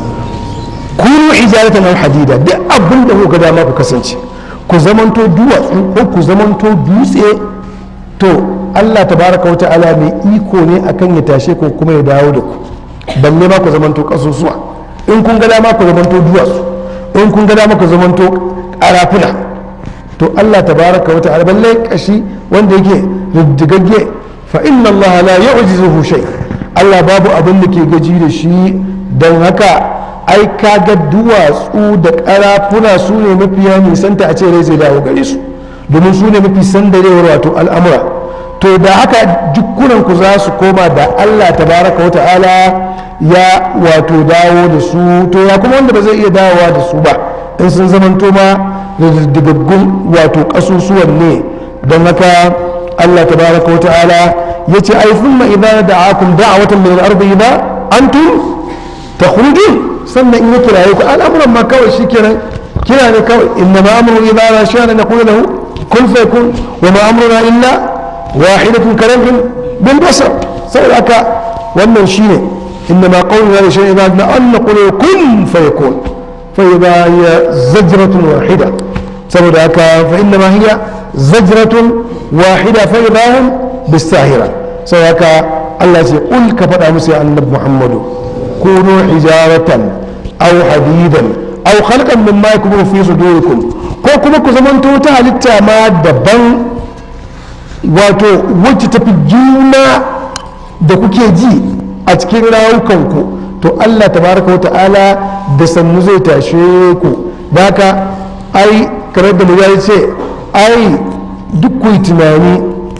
kunu hijaratan aw hadida duk abin da kuka dama ku kasance ku zamanto duwatsu ko ku zamanto dutse to Allah tabaraka wa ta'ala mai iko ne akan ya tashe ku kuma ya dawo da ku balle ma ku zamanto kasusuwa in kun ga dama ku zamanto duwatsu in kun ga dama ku zamanto karafuna to Allah tabaraka wa ta'ala balle kashi wanda yake riddigagge fa inna Allah la yu'jizuhu shay Allah babu abin da ke gaji da shi don haka ai kaga duwatsu da karafuna su ne mafiya nisanta a ce rai zai dawo gare su domin su ne mafi sandarewar wato al'amura to da haka jikunan ku za su koma da Allah tabaraka wa ta'ala ya wato dawo da su to ya kuma wanda ba zai iya dawowa da su ba in sun zamanto ma riddigaggun wato kasusuwan ne don haka Allah tabaraka wa ta'ala ya ce ai thumma idza da'akum da'watan min al-ardi idza antum takhrujun sannan in ya kiraye ku al'amuran ma kawai shikenan kira ne kawai inna ma amru idza la sha'ana naqulu lahu kun fayakun wa ma amruna illa wahidatun kalamhin bil basar saboda haka wannan shine inna ma qawluna la shay'in idza an naqulu kun fayakun fa idza hiya zajratun wahida saboda haka fa inna ma hiya zajratun wahida fa idza hum bisahira saboda haka Allah ya ce kul ka faɗa musu ya annabi Muhammadu كونوا حجارة أو حديدا أو خلقا مما يكبر في صدوركم ko kuma ku zamanto ta halitta ma daban wato wacce tafi juna da kuke ji a cikin rawukanku to Allah tabaraka wa ta'ala da sannu zai tashe ku baka ai kamar da ya ce ai duk ku yi tunani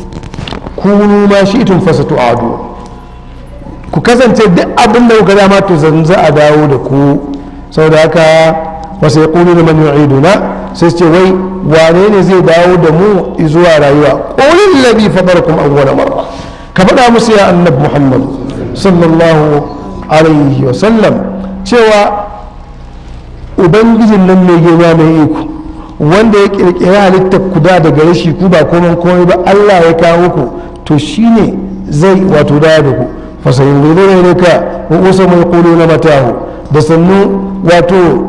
kunu ma shi itun fasa adu ku kasance duk abin da kuka dama to zan za a dawo da ku saboda haka wasu ya kunu da man yu'iduna sai su ce wai wane ne zai dawo da mu zuwa rayuwa qulil ladhi fadarakum awwala marra ka faɗa musu ya annabi muhammad sallallahu alaihi wa sallam cewa ubangijin nan mai girma mai iko wanda ya kirkiri halittar ku da daga rashi ku ba komai komai ba Allah ya kawo ku to shine zai wato dawo da ku fasayin gudu ne ka wasu mai kulu na matahu da sannu wato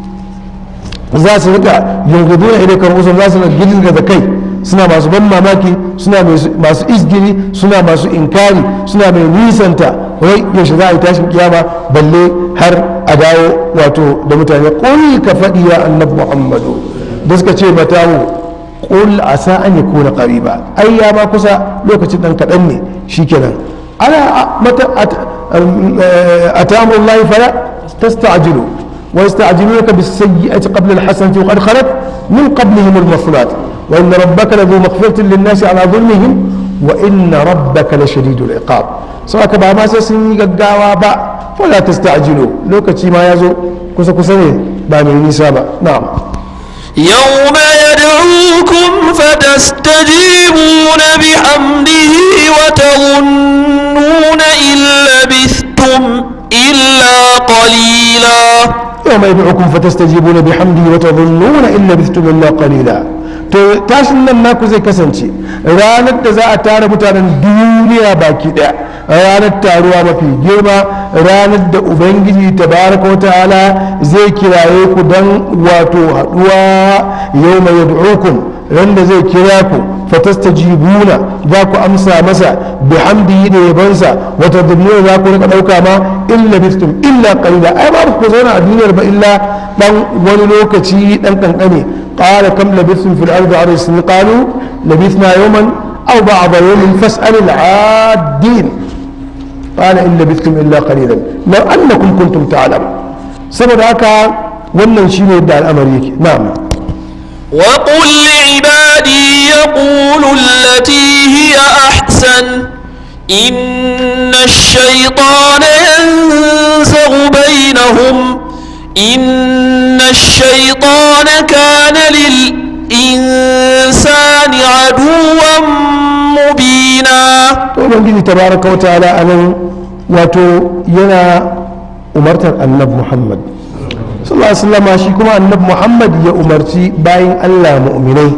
za su rika yungudu na idan wasu za su rika girgiza da kai suna masu ban mamaki suna masu isgiri suna masu inkari suna mai nisanta wai yaushe za a yi tashin kiyama balle har a dawo wato da mutane ƙuli ka faɗi ya annabi muhammadu da suka ce matahu ƙul a sa an yi kuna ƙariba ai ya ma kusa lokacin ɗan kaɗan ne shikenan ألا متى أتى أمر الله فلا تستعجلوا ويستعجلونك بالسيئة قبل الحسنة وقد خلت من قبلهم المثلات وإن ربك لذو مغفرة للناس على ظلمهم وإن ربك لشديد العقاب سواء كبا ما سيسني قاوا با فلا تستعجلوا لو كتي ما يزو كسا كسني بامي نسابة نعم يوم يدعوكم فتستجيبون بحمده وتظنون إن لبثتم إلا قليلا يوم يدعوكم فتستجيبون بحمده وتظنون إن لبثتم إلا قليلا to tashin nan naku zai kasance ranar da za a tara mutanen duniya baki daya ranar taruwa mafi girma ranar da ubangiji tabaraka wa ta'ala zai kiraye ku don wato haduwa yau mai yad'ukum ran da zai kira ku fatastajibuna za ku amsa masa bihamdihi da yabansa wa tadbiruna za ku rika dauka ma illa bistum illa qalila ai ba ku zauna a duniyar ba illa dan wani lokaci dan kankane qala kam labithtum fil ardi arsin qalu labithna yawman aw ba'da yawmin fas'al al-'adin qala in labithtum illa qalilan law annakum kuntum ta'lamun saboda haka wannan shine da al'amari yake na'am وقل لعبادي يقولوا التي هي أحسن إن الشيطان ينزغ بينهم إن الشيطان كان للإنسان عدوا مبينا ubangiji tabaraka wa ta'ala anan wato yana umartar annabi muhammad sallallahu alaihi wasallam shi kuma annabi muhammad ya umarci bayan allah mu'minai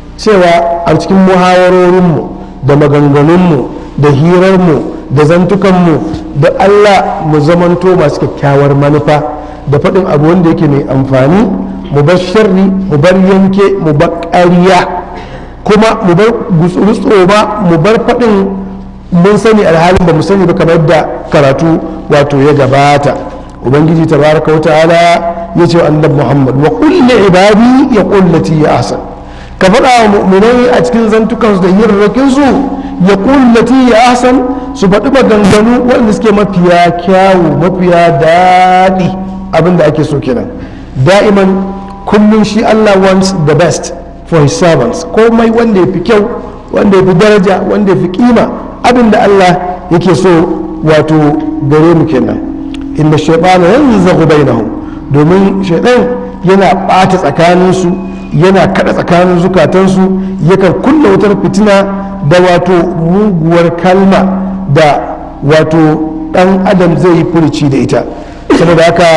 cewa a cikin muhawarorinmu da maganganunmu da hirarmu da zantukanmu da allah mu zamanto masu kyakkyawar manufa da faɗin abu wanda yake mai amfani mu bar sharri mu bar yanke mu bar ƙarya kuma mu bar gutsuru ba mu bar faɗin mun sani alhalin ba mu sani ba kamar da karatu wato ya gabata ubangiji tabaraka wa ta'ala ya ce wa annabi muhammad wa kulli ibadi ya kullati ya ahsan ka faɗa wa mu'minai a cikin zantukansu da hirarrakin su ya kullati ya ahsan su faɗi maganganu waɗanda suke mafiya kyawu mafiya daɗi abin da ake so kenan da'iman kullum shi allah wants the best for his servants komai wanda ya fi kyau wanda ya fi daraja wanda ya fi kima abin da allah yake so wato gare mu kenan inda shaitana yanzu bainahum domin shaitan yana ɓata tsakaninsu yana kada tsakanin zukatansu yakan kulla wutar fitina da wato muguwar kalma da wato ɗan adam zai yi furici da ita saboda haka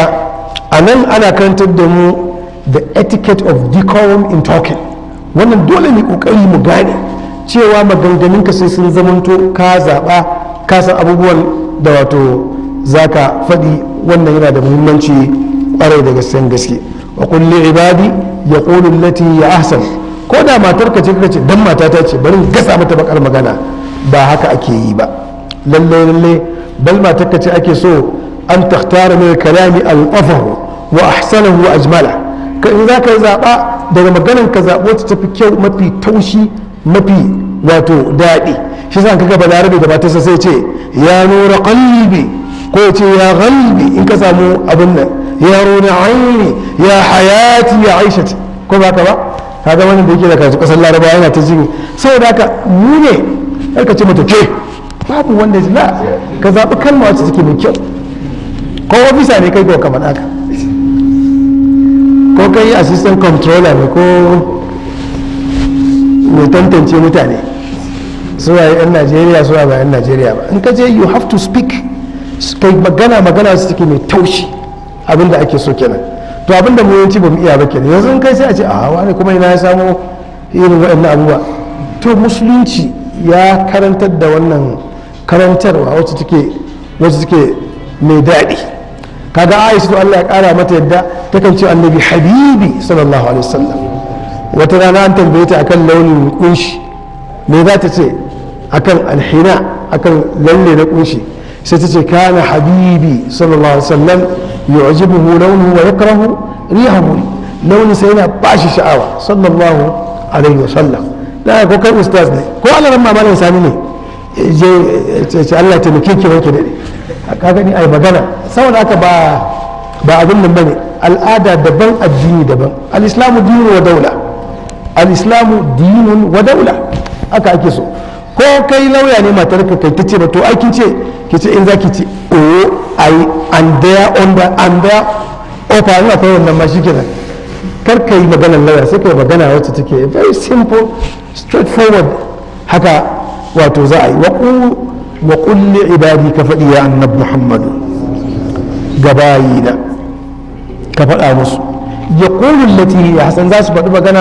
a nan ana karantar da mu the etiquette of decorum in talking wannan dole ne kokari mu gane cewa maganganunka sai sun zamanto ka zaɓa ka san abubuwan da wato zaka faɗi wannan yana da muhimmanci kwarai da gaskiyan gaske wa kulli ibadi ya qulu lati ya ahsan ko da matar ka ce kace dan mata ta ce bari in gasa mata bakar magana ba haka ake yi ba lalle lalle bal matar ka ce ake so an takhtara min kalami al-afar wa ahsanahu wa ajmala ka in za ka zaɓa daga maganan ka zaɓo ta tafi kyau mafi taushi mafi wato daɗi shi sa kaga balarabe da matarsa sai ce ya nura qalbi ko ya ce ya qalbi in ka samu abin nan ya runa aini ya hayati ya aishati ko ba ka ba kaga wannan da yake da karatu kasar laraba yana ta jini saboda haka mu ne har ka ce mata ke babu wanda ya la ka zaɓi kalma wacce take mai kyau ko ofisa ne kai ko kamar haka ko kai assistant controller ne ko mai tantance mutane suwa yan najeriya suwa ba yan najeriya ba in ka je you have to speak kai magana magana su take mai taushi abinda ake so kenan to abinda mu yanci ba mu iya ba kenan yanzu in kai sai a ce a wani kuma ina ya samu irin waɗannan abubuwa to musulunci ya karantar da wannan karantarwa wacce take wacce take mai daɗi kaga aisha to Allah ya kara mata yadda takan ce annabi habibi sallallahu alaihi wasallam wata rana an tambaye ta akan launin kunshi me za ta ce akan alhina akan lalle na kunshi sai ta ce kana habibi sallallahu alaihi wasallam yu'jibuhu launuhu wa yakrahu rihahu launin sai yana bashi sha'awa sallallahu alaihi wasallam da ko kai ustaz ne ko Allah ran mamalan sani ne je ce Allah ya taimake ki wanke dade ka gani ai magana saboda haka ba ba abin nan bane al'ada daban addini daban al-islamu dinu wa daula al-islamu dinun wa daula haka ake so ko kai lauya ne matar ka kai tace ba to ai kin ce ki ce in zaki ce oh i and there on the and there ofa ni akwai wannan ma shikenan kar ka yi maganar lauya sai ka yi magana wacce take very simple straightforward haka wato za a yi wa kulli ibadi ka faɗi ya annab muhammadu gabayina ka faɗa musu ya ƙulun lati ya hasan za su faɗi magana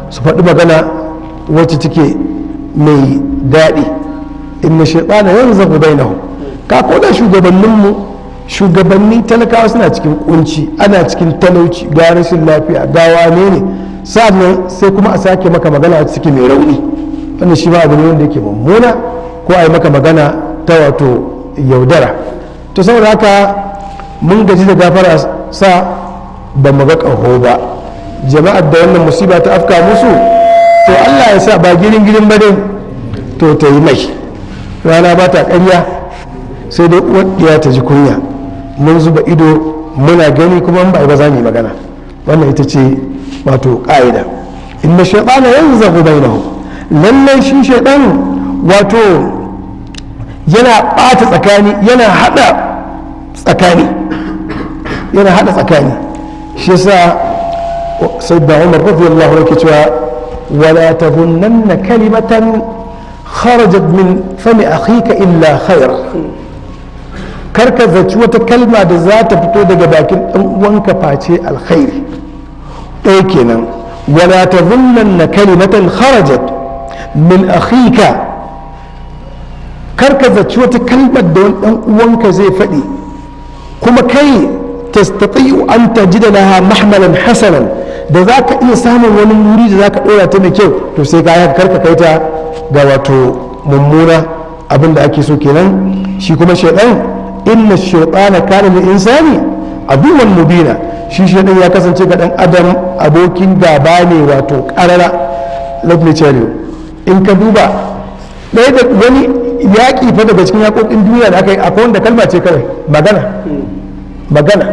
su faɗi magana wacce take mai daɗi inna shaitana yanzagu bainahum ka koda shugabanninmu shugabanni talakawa suna cikin kunci ana cikin talauci ga rashin lafiya ga wane ne sa'annan sai kuma a sake maka magana wacce take mai rauni wannan shi ma abu ne wanda yake mummuna ko a yi maka magana ta wato yaudara to saboda haka mun gaji da gafara sa ba mu ga ƙaho ba jama'ar da wannan musiba ta afka musu to allah ya sa ba girin girin ba dai to ta yi mai rana ba ta ƙarya sai dai uwar ta ji kunya mun zuba ido muna gani kuma ba ba za mu yi magana wannan ita ce wato ƙa'ida inna shaytana yanzagu bainahum lallai shi shaytan wato yana ɓata tsakani yana hada tsakani yana hada tsakani shi yasa sayyidina Umar radiyallahu anhu yake cewa wala tazunnanna kalimatan kharajat min fami akhika illa khair karka zaci wata kalma da za ta fito daga bakin dan uwanka face alkhairi ɗaya kenan wala tazunnanna kalimatan kharajat min akhika karka zaci wata kalmar da wani dan uwanka zai faɗi kuma kai tastati'u an tajida laha mahmalan hasanan da za ka iya samun wani wuri da za ka ɗora ta mai kyau to sai ka haka karka kai ta ga wato mummuna abin da ake so kenan shi kuma shaidan inna shaitana kana lil insani aduwwan mubina shi shaidan ya kasance ga dan adam abokin gaba ne wato karara let me tell you in ka duba ɗaya da wani yaƙi fa daga cikin yaƙoƙin duniya da aka yi akwai wanda kalma ce kawai magana magana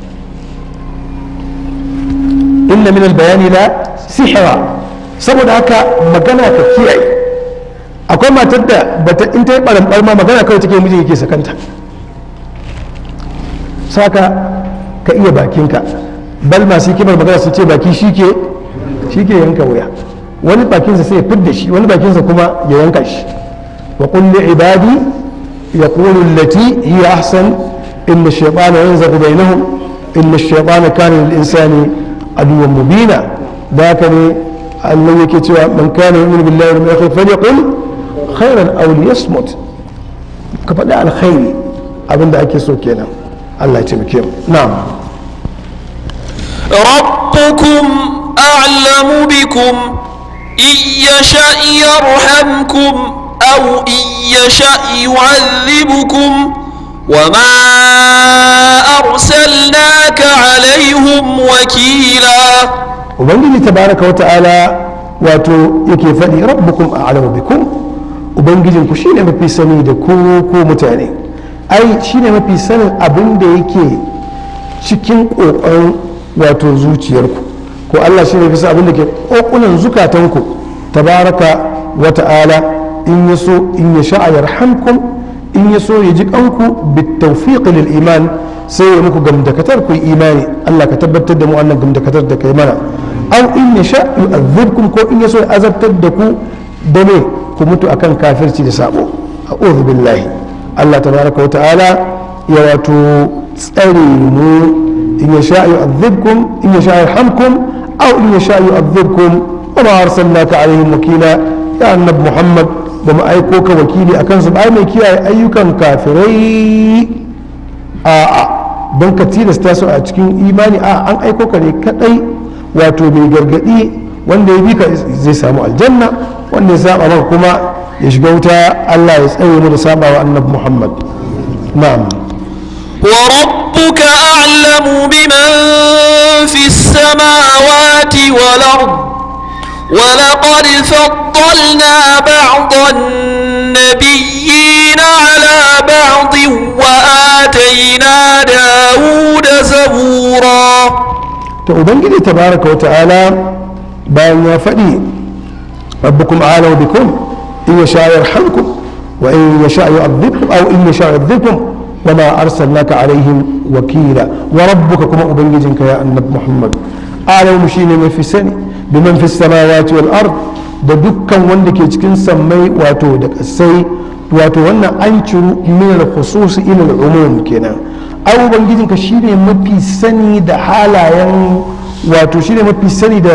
inna min bayani la sihira saboda haka magana ka kiyaye akwai matar da bata in ta yi ɓaramɓar ma magana kawai take mijin yake sakanta saka ka iya bakinka bal masu hikimar magana su ce baki shi ke yanka wuya wani bakinsa sai ya fidda shi wani bakinsa kuma ya yanka shi wa kulli ibadi yaqulu allati hiya ahsan inna ash-shaytana yanzaghu bainahum inna ash-shaytana kana lil insani aduwwan mubina da haka ne Allah yake cewa man kana yu'minu billahi wal yawmil akhir falyaqul khairan aw liyasmut ka faɗi alkhairi abinda ake so kenan Allah ya taimake mu na'am ربكم أعلم بكم إن يشأ يرحمكم أو إن يشأ يعذبكم وما أرسلناك عليهم وكيلا ubangiji tabaraka wa ta'ala wato yake faɗi rabbukum a'lamu bikum ubangijin ku shine mafi sani da ku ko mutane ai shine mafi sanin abin da yake cikin ƙoƙon wato zuciyarku ko Allah shine bisa abin da ke ƙoƙunan zukatanku tabaraka wa ta'ala in ya so in ya sha'a yarhamkum in ya so ya ji kanku bitawfiq lil iman sai ya muku gamdakatar ku imani Allah ka tabbatar da mu wannan gamdakatar da kai mana aw in ya sha yu'adhibkum ko in ya so ya azabtar da ku da ne ku mutu akan kafirci da sabo a'udhu billahi Allah tabaraka wa ta'ala ya wato tsare mu in ya sha yu'adhibkum in ya sha yarhamkum aw in ya sha yu'adhibkum wa ma arsalnaka alaihim wakila ya annabi Muhammad da mu aiko ka wakili akan su ba mai kiyaye ayyukan kafirai a'a don ka tilasta su a cikin imani a an aiko ka ne kadai wato mai gargadi wanda ya bi ka zai samu aljanna wanda ya saba maka kuma ya shiga wuta Allah ya tsaye mu da saba wa annabi Muhammad na'am وربك أعلم بمن في السماوات والأرض ولقد فضلنا بعض النبيين على بعض وآتينا داود زبورا to ubangiji tabaraka wa ta'ala bayan ya faɗi rabbukum a'lamu bikum in yasha yarhamkum wa in yasha yu'adhibkum aw in yasha yu'adhibkum wa ma arsalnaka alaihim wakila wa rabbuka kuma ubangijinka ya annabi muhammad a'lamu shine mafi sani biman fi samawati wal ard da dukkan wanda ke cikin sammai wato da kasai wato wannan an ciru min al-khusus ila al-umum kenan ai ubangijinka shine mafi sani da halayen wato shine mafi sani da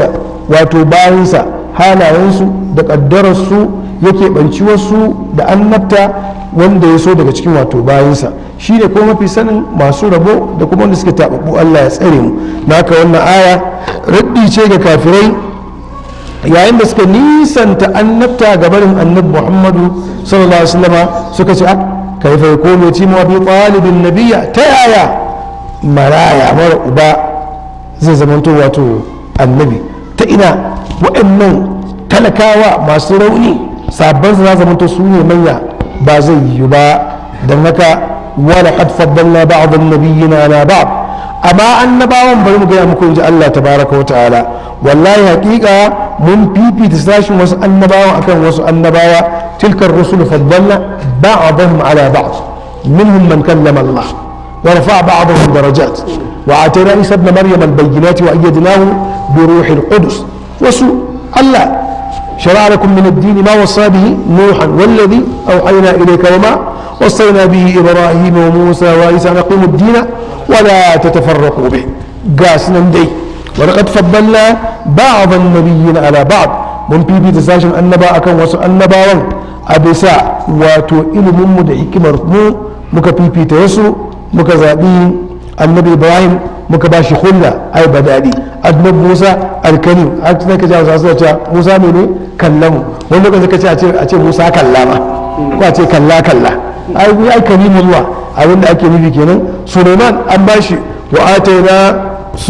wato bayansa halayensu da ƙaddararsu yake ɓanci wasu da annabta wanda ya so daga cikin wato bayansa shi ne kuma mafi sanin masu rabo da kuma wanda suka taɓaɓɓu Allah ya tsare mu na haka wannan aya raddi ce ga kafirai yayin da suka nisanta annabta ga barin annabi muhammadu sallallahu alaihi wasallama suka ce kaifa yakunu yatimu bi talibin nabiyya ta yaya maraya mara uba zai zamanto wato annabi ta ina waɗannan talakawa masu rauni sabon su za zamanto su ne manya ba zai yi ba don haka wala qad faddalna ba'd an-nabiyyin ala ba'd amma annabawan bari mu gaya muku inji Allah tabaraka wa ta'ala wallahi haƙiƙa mun fifita sashin wasu annabawa akan wasu annabawa tilkar rusul faddalna ba'dahum ala ba'd minhum man kallama Allah wa rafa'a ba'dahum darajat wa atayna Isa ibn Maryam al-bayyinat wa ayyadnahu bi ruhil qudus wasu Allah شرع لكم من الدين ما وصى به نوحا والذي أوحينا إليك وما وصينا به إبراهيم وموسى وعيسى أن أقيموا الدين ولا تتفرقوا به قاسنا دي ولقد فضلنا بعض النبيين على بعض mun fifita sashen annaba akan wasu annabawan a bisa wato ilimin mu da hikimar mu muka fifita wasu muka zaɓi annabi ibrahim muka ba shi hulla ai badadi annabi musa alkarim har sai ka jawo su ce musa ne ne kallamu wani lokaci ka ce a ce a ce musa kallama ko a ce kalla kalla ai ai kalimullah abin da ake nufi kenan suleiman an ba shi wa ataina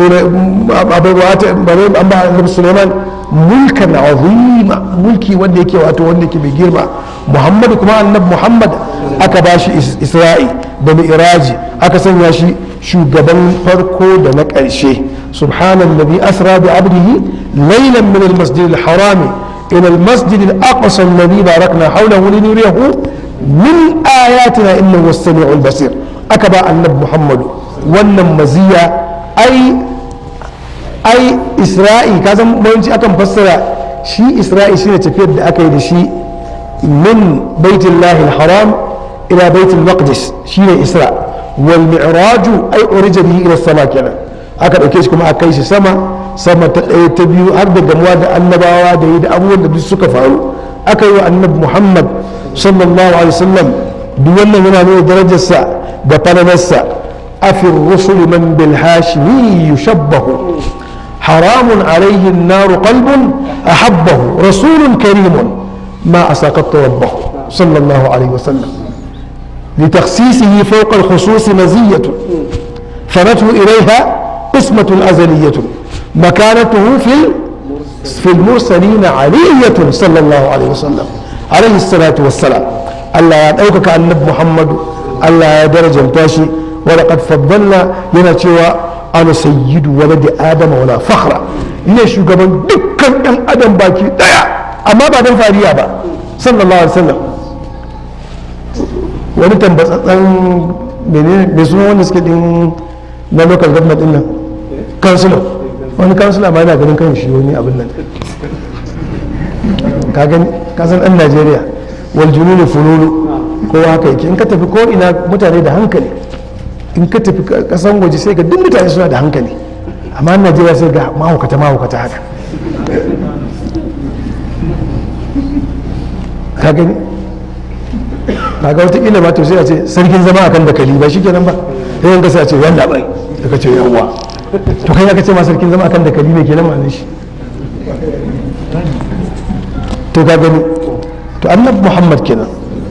an ba annabi suleiman mulkan azima mulki wanda yake wato wanda yake mai girma muhammadu kuma annabi muhammad aka ba shi isra'i da mi'raji aka sanya shi shugaban farko da na ƙarshe subhanallazi asra bi abdihi laylan min al-masjid al-haram ila al-masjid al-aqsa alladhi barakna hawlahu linuriyahu min ayatina innahu was-sami'ul basir aka ba annabi muhammadu wannan maziya ai ai isra'i ka san bayanci akan fassara shi isra'i shine tafiyar da aka yi da shi min baitin lahil haram ila baitin maqdis shine isra wal mi'raju ai urija bihi ila sama kenan aka dauke shi kuma aka kai shi sama sama ta ɗaya ta biyu har da gamuwa da annabawa da yi da abubuwan da duk suka faru aka yi wa annabi muhammad sallallahu alaihi wasallam duk wannan yana nuna darajarsa da falalarsa afi rusul man bil hashimi yushabbahu حرام عليه النار قلب أحبه رسول كريم ما أساقط ربه صلى الله عليه وسلم لتخصيصه فوق الخصوص مزية ثنته إليها قسمة أزلية مكانته في في المرسلين علية صلى الله عليه وسلم عليه الصلاة والسلام الله يدعوك كأن محمد الله درجة تاشي ولقد فضلنا ينتوى ana sayyidu waladi adama wala fakhra ne shugaban dukkan ɗan adam baki daya amma ba don fariya ba sallallahu alaihi wasallam wani tambatsatsan menene mai suna wanda suke din na local government din nan kansula wani kansula ma yana ganin kan shi wani abin nan ka gani ka san ɗan najeriya wal jununu fununu kowa haka yake in ka tafi ko ina mutane da hankali in ka tafi kasan waje sai ga duk mutane suna da hankali amma najeriya sai ga mahaukata mahaukata haka ka gani kaga wata ila ma to sai a ce sarkin zama akan dakali ba shikenan ba sai yanka sai a ce yanda bai daga ce yawwa to kai aka ce ma sarkin zama akan dakali ne kenan ma'anar shi to ka gani to annabi muhammad kenan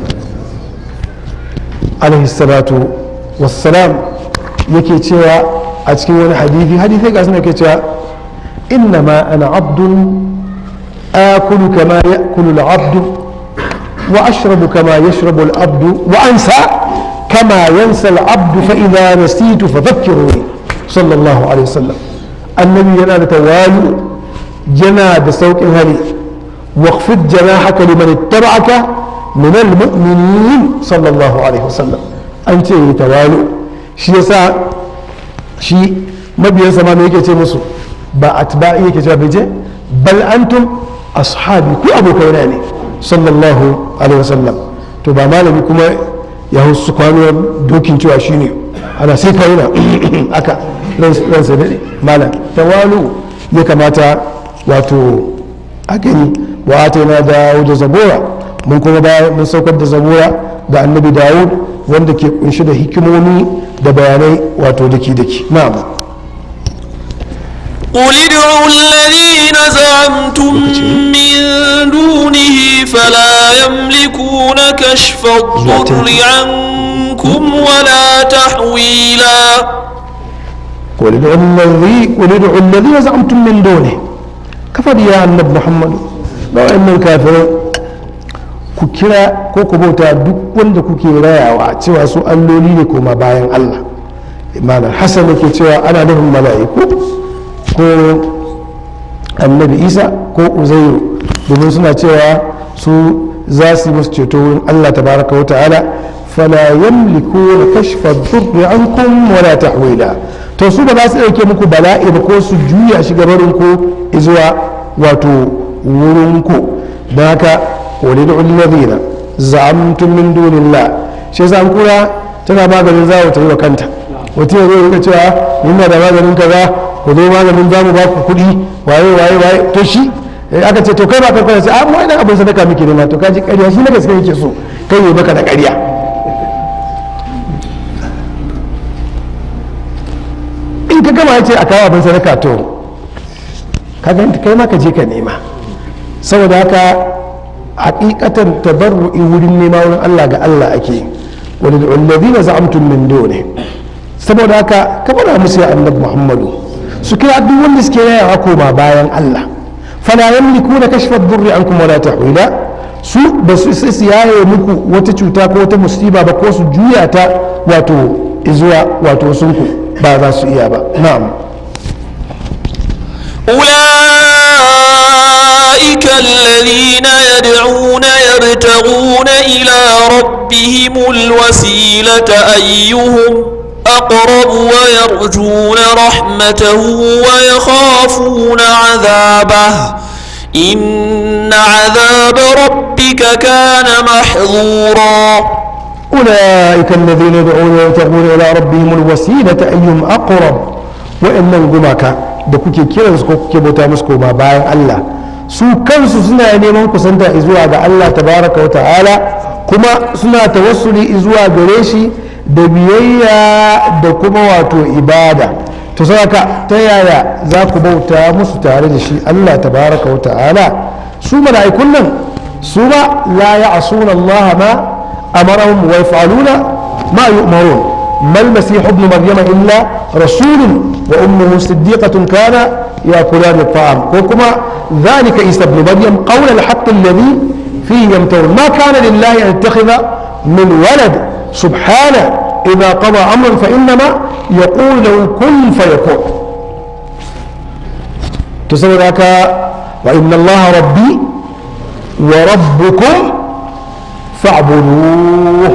alaihi salatu wassalam yake cewa a cikin wani hadithi hadithi ga suna ke cewa inna ma ana abdun akulu kama ya'kulu al-abdu wa ashrabu kama yashrabu al-abdu wa ansa kama yansa al-abdu fa idha nasitu fadhakkiruni sallallahu alaihi wasallam annabi yana da tawalu yana da saukin hali waqfid janahaka liman ittaba'aka min al-mu'minin sallallahu alaihi wasallam an ce yi tawalu shi yasa shi mabiyansa ma me yake ce musu ba atba'i yake cewa bai bal antum ashabi ku abokaina ne sallallahu alaihi wasallam to ba malami kuma ya husu kwanuwar dokin cewa shi ne ana sai ka yana aka ransa daɗe malam tawalu ya kamata wato a gani wa atayna dawud zabura mun kuma bayan mun saukar da zabura da annabi dawud wanda ke kunshi da hikimomi da bayanai wato daki daki na'am قل ادعوا الذين زعمتم من دونه فلا يملكون كشف الضر عنكم ولا تحويلا قل ادعوا الذي قل ادعوا الذين زعمتم من دونه كفر يا النبي محمد ba wa'annan kafirai ku kira ko ku bauta duk wanda kuke rayawa cewa su alloli ne koma bayan Allah imanar hassan yake cewa ana nufin mala'iku ko annabi isa ko uzairu domin suna cewa su za su yi musu ceto wurin Allah tabaraka wa ta'ala fala yamliku na kashfa dhurri ankum wala tahwila to su ba za su dauke muku bala'i ba ko su juya shi gabarin ku zuwa wato wurin ku don haka wani da ulladina za'amtum min dunillah shi yasa an kura tana maganin zawo ta yi wa kanta wata yanzu ya rika cewa yana da maganin kaza ku zo maganin za mu ba ku kuɗi waye waye waye to shi aka ce to kai ba ka kwana sai a mu wani abin sadaka muke nema to kaji ƙarya shi na gaske yake so kai yi baka da ƙarya in ka gama ya ce a kawo abin sadaka to ka ganta kai ma ka je ka nema saboda haka hakikatan tabarru'i wurin nema wurin Allah ga Allah ake wani da ulladina za'amtum min dole saboda haka ka bada musu ya annabi Muhammadu su kira duk wanda suke yayawa koma bayan Allah fala yamlikuna kashfa ad-durri ankum wala tahwila su ba su isa su yaye muku wata cuta ko wata musiba ba ko su juya ta wato izuwa wato sunku ba za su iya ba na'am أولئك الذين يدعون يبتغون إلى ربهم الوسيلة أيهم أقرب ويرجون رحمته ويخافون عذابه إن عذاب ربك كان محظورا أولئك الذين يدعون يبتغون إلى ربهم الوسيلة أيهم أقرب وإن gumaka da kuke kiransu ko kuke bauta musu koma bayan Allah su kansu suna neman kusanta zuwa ga Allah tabaraka wa ta'ala kuma suna tawassuli zuwa gare shi da biyayya da kuma wato ibada to saka ta yaya za ku bauta musu tare da shi Allah tabaraka wa ta'ala su mala'ikun nan su ba la ya'suna Allah ma amarahum wa yaf'aluna ma yu'marun ما المسيح ابن مريم إلا رسول وأمه صديقة كان يأكلان الطعام وكما ذلك عيسى ابن مريم قول الحق الذي فيه يمتون ما كان لله أن يتخذ من ولد سبحانه إذا قضى أمرا فإنما يقول له كن فيكون تصور ذاك وإن الله ربي وربكم فاعبدوه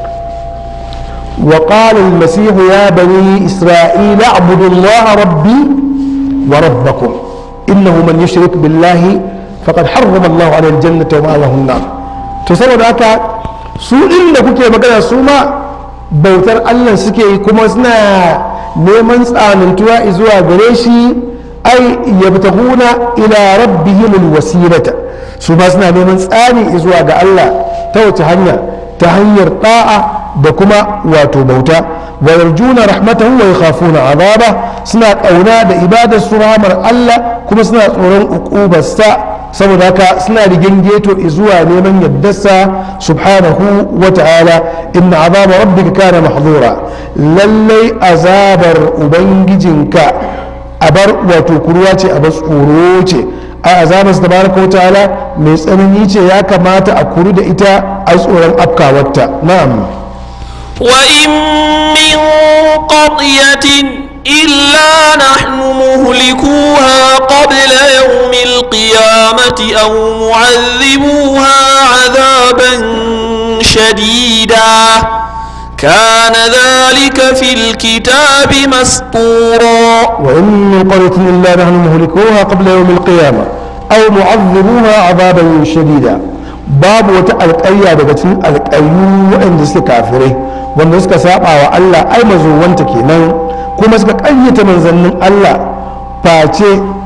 وقال المسيح يا بني إسرائيل اعبدوا الله ربي وربكم إنه من يشرك بالله فقد حرم الله عليه الجنة وما له النار تصور ذاك su inda kuke magana su ma bautar Allah suke yi kuma suna neman tsanantuwa zuwa gare shi ai yabtaguna ila rabbihim alwasilata su ma suna neman tsani zuwa ga Allah ta wace hanya ta hanyar da'a da kuma wato bauta wa yarjuna rahmatahu wa yakhafuna azaba suna kauna da ibadar su rahmar Allah kuma suna tsoron uqubarsa saboda haka suna rigingeto zuwa neman yaddarsa subhanahu wa ta'ala inna azaba rabbika kana mahdura lallai azabar ubangijinka abar wato kuruwa ce abar tsoro ce a azabar sa tabaraka wa ta'ala mai tsanani ce ya kamata a kuru da ita a tsoron afkawarta na'am وإن من قرية إلا نحن مهلكوها قبل يوم القيامة أو معذبوها عذابا شديدا كان ذلك في الكتاب مسطورا وإن من قرية إلا نحن مهلكوها قبل يوم القيامة أو معذبوها عذابا شديدا باب وتألقيا بغتين القيو وإن suke kafirai wanda suka saba wa Allah ai mazuwanta kenan kuma suka ƙayyata manzannin Allah face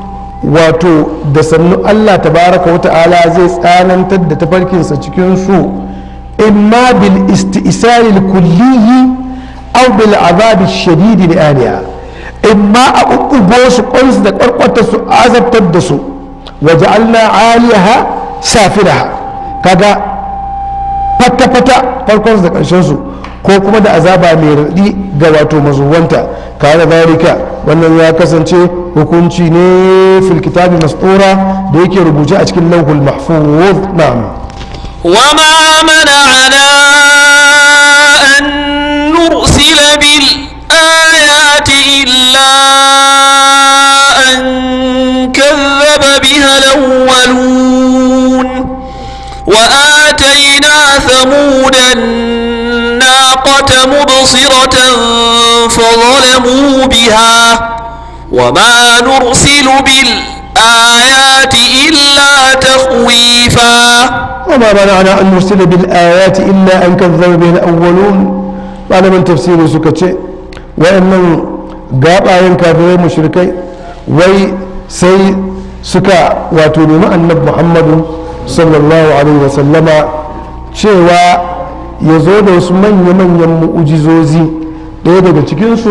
wato da sannu allah tabaraka wa ta'ala zai tsanantar da tafarkinsa cikin su imma bil isti'sari kulliyi aw bil azabi shadidi li aliya imma a ɓuɓɓugo su ƙwansu da ƙwarƙwata su azabtar da su waje allah aliyaha safilaha kaga fata-fata farkon da ƙarshen su ko kuma da azaba mai raɗi ga wato mazuwanta kare zalika wannan ya kasance hukunci ne fil kitabi mastura da yake rubuce a cikin lauhul mahfuz na'am وما منعنا أن نرسل بالآيات إلا أن كذب بها الأولون وآتينا ثمود الناقة مبصرة فظلموا بها وما نرسل بالآيات إلا تخويفا وما منعنا أن نرسل بالآيات إلا أن كذب به الأولون قال من تفسير سكتشي وإن قابا كافرين مشركي وي سي سكا واتوني النبي محمد صلى الله عليه وسلم cewa ya zo da wasu manya-manyan mu'ujizozi ɗaya daga cikinsu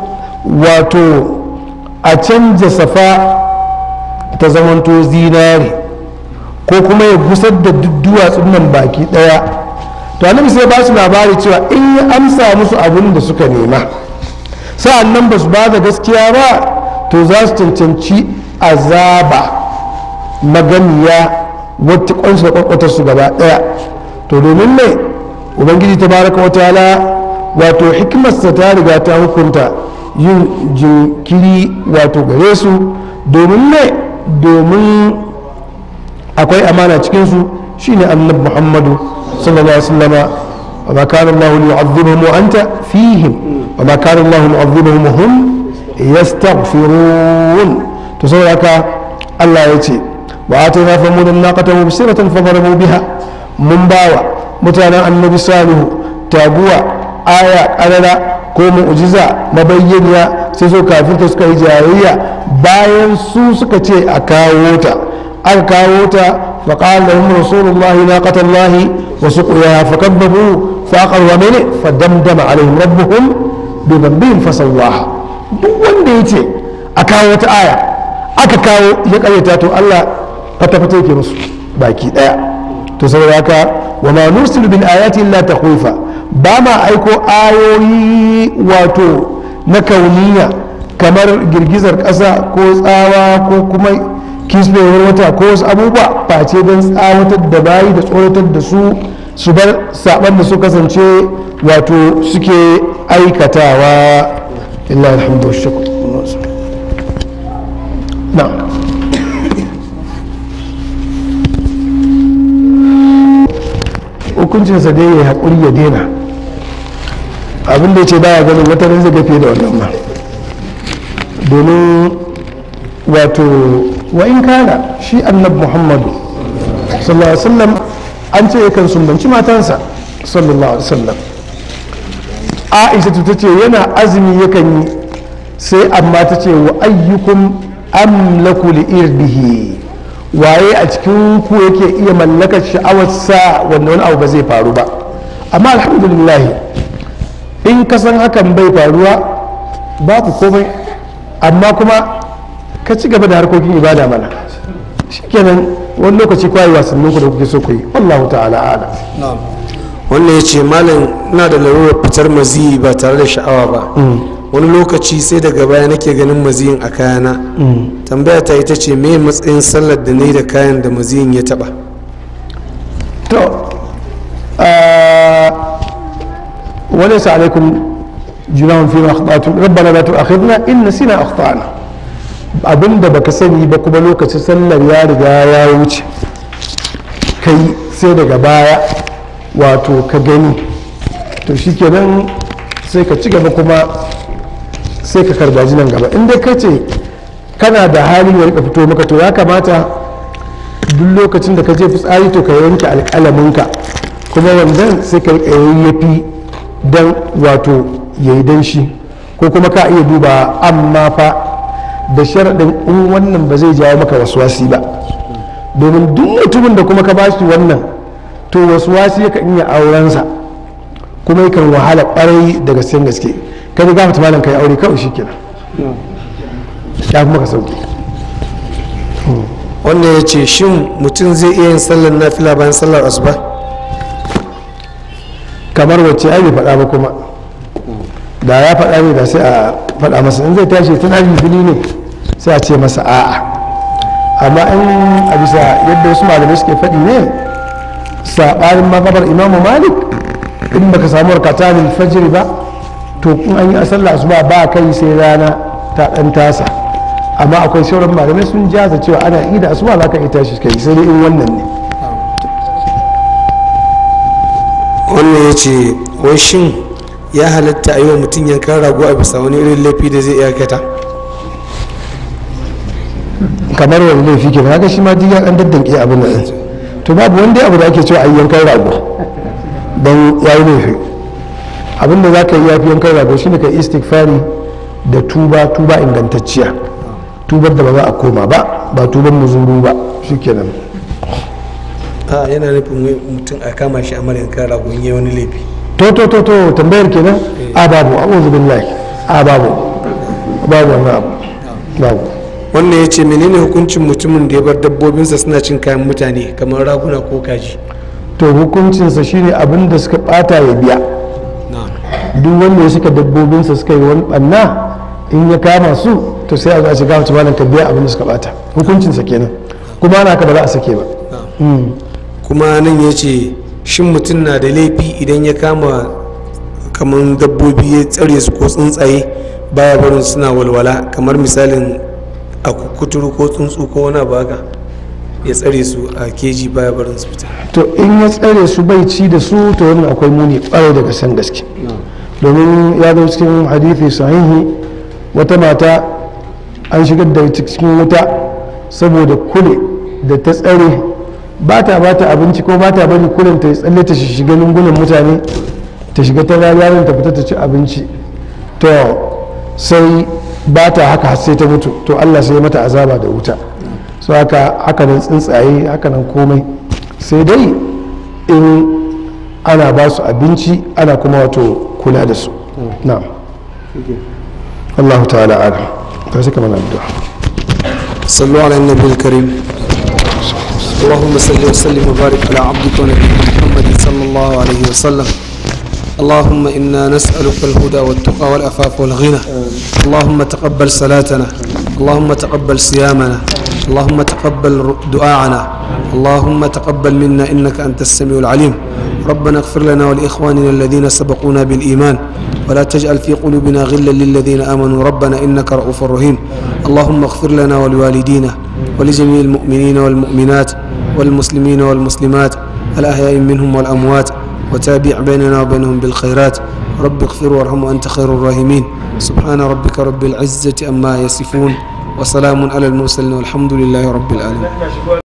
wato a canja safa ta zamanto zinare ko kuma ya gusar da duk duwatsun nan baki daya to annabi sai ba su labari cewa in ya amsa musu abin da suka nema sa'an nan ba su ba da gaskiya ba to za su cancanci azaba maganiya wata kwansu da kwakwatar su gaba daya to domin ne ubangiji ta baraka wata ala wato hikimarsa ta riga ta hukunta yin jinkiri wato gare su domin ne domin akwai amana cikinsu shine annabi muhammadu sallallahu alaihi wasallama wa ma kana allah yu'adhibuhum wa anta fihim wa ma kana allah yu'adhibuhum wa hum yastaghfirun to saboda haka Allah ya ce wa atayna famudan naqata mubsiratan fadarabu biha mun bawa mutanen annabi salihu taguwa aya karara ko mu'jiza mabayyaniya sai so kafin suka yi jayayya bayan su suka ce a kawo ta aka kawo ta faƙal da umar rasulullahi na ƙatallahi wasu ƙuya faƙabbabu faƙar wa mene fadamdama alaihim rabbuhum bi dambihim fasawaha duk wanda ya ce a kawo wata aya aka kawo ya ƙaryata to Allah fata-fata yake musu baki ɗaya to saboda haka wa ma nursilu bil ayati illa takhwifa ba ma aiko ayoyi wato na kauniya kamar girgizar ƙasa ko tsawa ko kuma kisbewar wata ko wasu abubuwa face don tsawatar da bayi da tsoratar da su su bar saban da su kasance wato suke aikatawa illa alhamdu wa shukr na hukuncinsa dai ya haƙuri ya daina abin da ya ce baya ganin wata zai gafe da wannan ma domin wato wa in kana shi annab muhammadu sallallahu alaihi wasallam an ce yakan sumbanci matansa sallallahu alaihi wasallam aisha ta ce yana azumi yakan yi sai amma ta ce wa ayyukum amlaku li irdihi waye a cikin ku yake iya mallakar sha'awarsa wanda wani abu ba zai faru ba amma alhamdulillah in ka san hakan bai faruwa babu komai amma kuma ka ci gaba da harkokin ibada mana shikenan wani lokaci kwayi wasannin ku da kuke so ku yi wallahu ta'ala ala wannan ya ce malam ina da larurar fitar maziyi ba tare da sha'awa ba wani lokaci sai daga baya nake ganin maziyin a kayana tambaya ta ita ce me matsayin sallar da na yi da kayan da maziyin ya taba to وليس عليكم جناح فيما اخطاتم ربنا لا تؤاخذنا ان نسينا اخطانا abin da baka sani ba kuma lokacin sallar ya riga ya wuce kai sai daga baya wato ka gani to shikenan sai ka ci gaba kuma sai ka karbaji nan gaba inda ka ce kana da hali ya rika fito maka to ya kamata duk lokacin da ka je fitsari to ka yanke alƙalaminka kuma wandan sai ka rika yayyafi don wato ya yi danshi ko kuma ka iya duba amma fa da sharaɗin in wannan ba zai jawo maka waswasi ba domin duk mutumin da kuma ka ba shi wannan to waswasi yakan iya aurensa kuma yakan wahala ƙwarai da gaske gaske kai ga gafata malam kai aure kawai shikenan ya fi maka sauki wannan ya ce shin mutum zai iya yin sallar nafila bayan sallar asuba kamar wacce ai bai faɗa ba kuma da ya faɗa ne da sai a faɗa masa in zai tashi tana fili ne sai a ce masa a'a amma in a bisa yadda wasu malamai suke faɗi ne saɓanin magabar imamu malik in baka samu rakatanin fajiri ba to kun an yi a sallah asuba ba kai sai rana ta ɗan tasa amma akwai sauran malamai sun jaza cewa ana ida asuba za ka iya tashi kai sai dai in wannan ne wannan ya ce wai shin ya halatta a yi wa mutum yankan rago a bisa wani irin laifi da zai iya kata kamar wani laifi ke haka shi ma duk an daddanke abin nan to babu wanda abu da ake cewa a yi yankan rago don ya yi laifi abin da za ka yi yafi yankan rago shine ka istighfari da tuba tuba ingantacciya tubar da ba za a koma ba ba tuban muzuru ba shikenan a yana nufin wai mutum a kama shi a mara yankan rago in yi wani laifi to to to to tambayar kenan a babu a'udhu billahi a babu babu wannan abu babu wannan ya ce menene hukuncin mutumin da ya bar dabbobinsa suna cin kayan mutane kamar raguna ko kaji to hukuncinsa shine abin da suka bata ya biya duk wanda ya suka dabbobinsa suka yi wani banna in ya kama su to sai a zo a shiga wata malam ka biya abin da suka bata hukuncinsa kenan kuma ana ka ba za a sake ba Mm. kuma nan ya ce shin mutum na da laifi idan ya kama kamar dabbobi ya tsare su ko tsuntsaye baya barin suna walwala kamar misalin a kuturu ko tsuntsu ko wani abu haka ya tsare su a keji baya barin su fita to in ya tsare su bai ci da su to wannan akwai muni kwarai daga san gaske domin ya zo cikin hadithi sahihi wata mata an shigar da ita cikin wuta saboda kule da ta tsare ba ta ba ta abinci ko ba ta bari kulen ta tsalle ta shiga lungunan mutane ta shiga ta yaron ta fita ta ci abinci to sai ba ta haka har sai ta mutu to Allah sai ya mata azaba da wuta so haka haka nan tsuntsaye haka nan komai sai dai in ana ba su abinci ana kuma wato kula da su na'am Allah ta'ala alam ta shi kamar addu'a صلوا على النبي الكريم اللهم صل وسلم وبارك على عبدك ونبيك محمد صلى الله عليه وسلم اللهم إنا نسألك الهدى والتقى والعفاف والغنى اللهم تقبل صلاتنا اللهم تقبل صيامنا اللهم تقبل دعاءنا اللهم تقبل منا إنك أنت السميع العليم ربنا اغفر لنا ولإخواننا الذين سبقونا بالإيمان ولا تجعل في قلوبنا غلا للذين آمنوا ربنا إنك رؤوف رحيم اللهم اغفر لنا ولوالدينا ولجميع المؤمنين والمؤمنات والمسلمين والمسلمات الأحياء منهم والأموات وتابع بيننا وبينهم بالخيرات رب اغفر وارحم وأنت خير الراحمين سبحان ربك رب العزة أما يصفون وسلام على المرسلين والحمد لله رب العالمين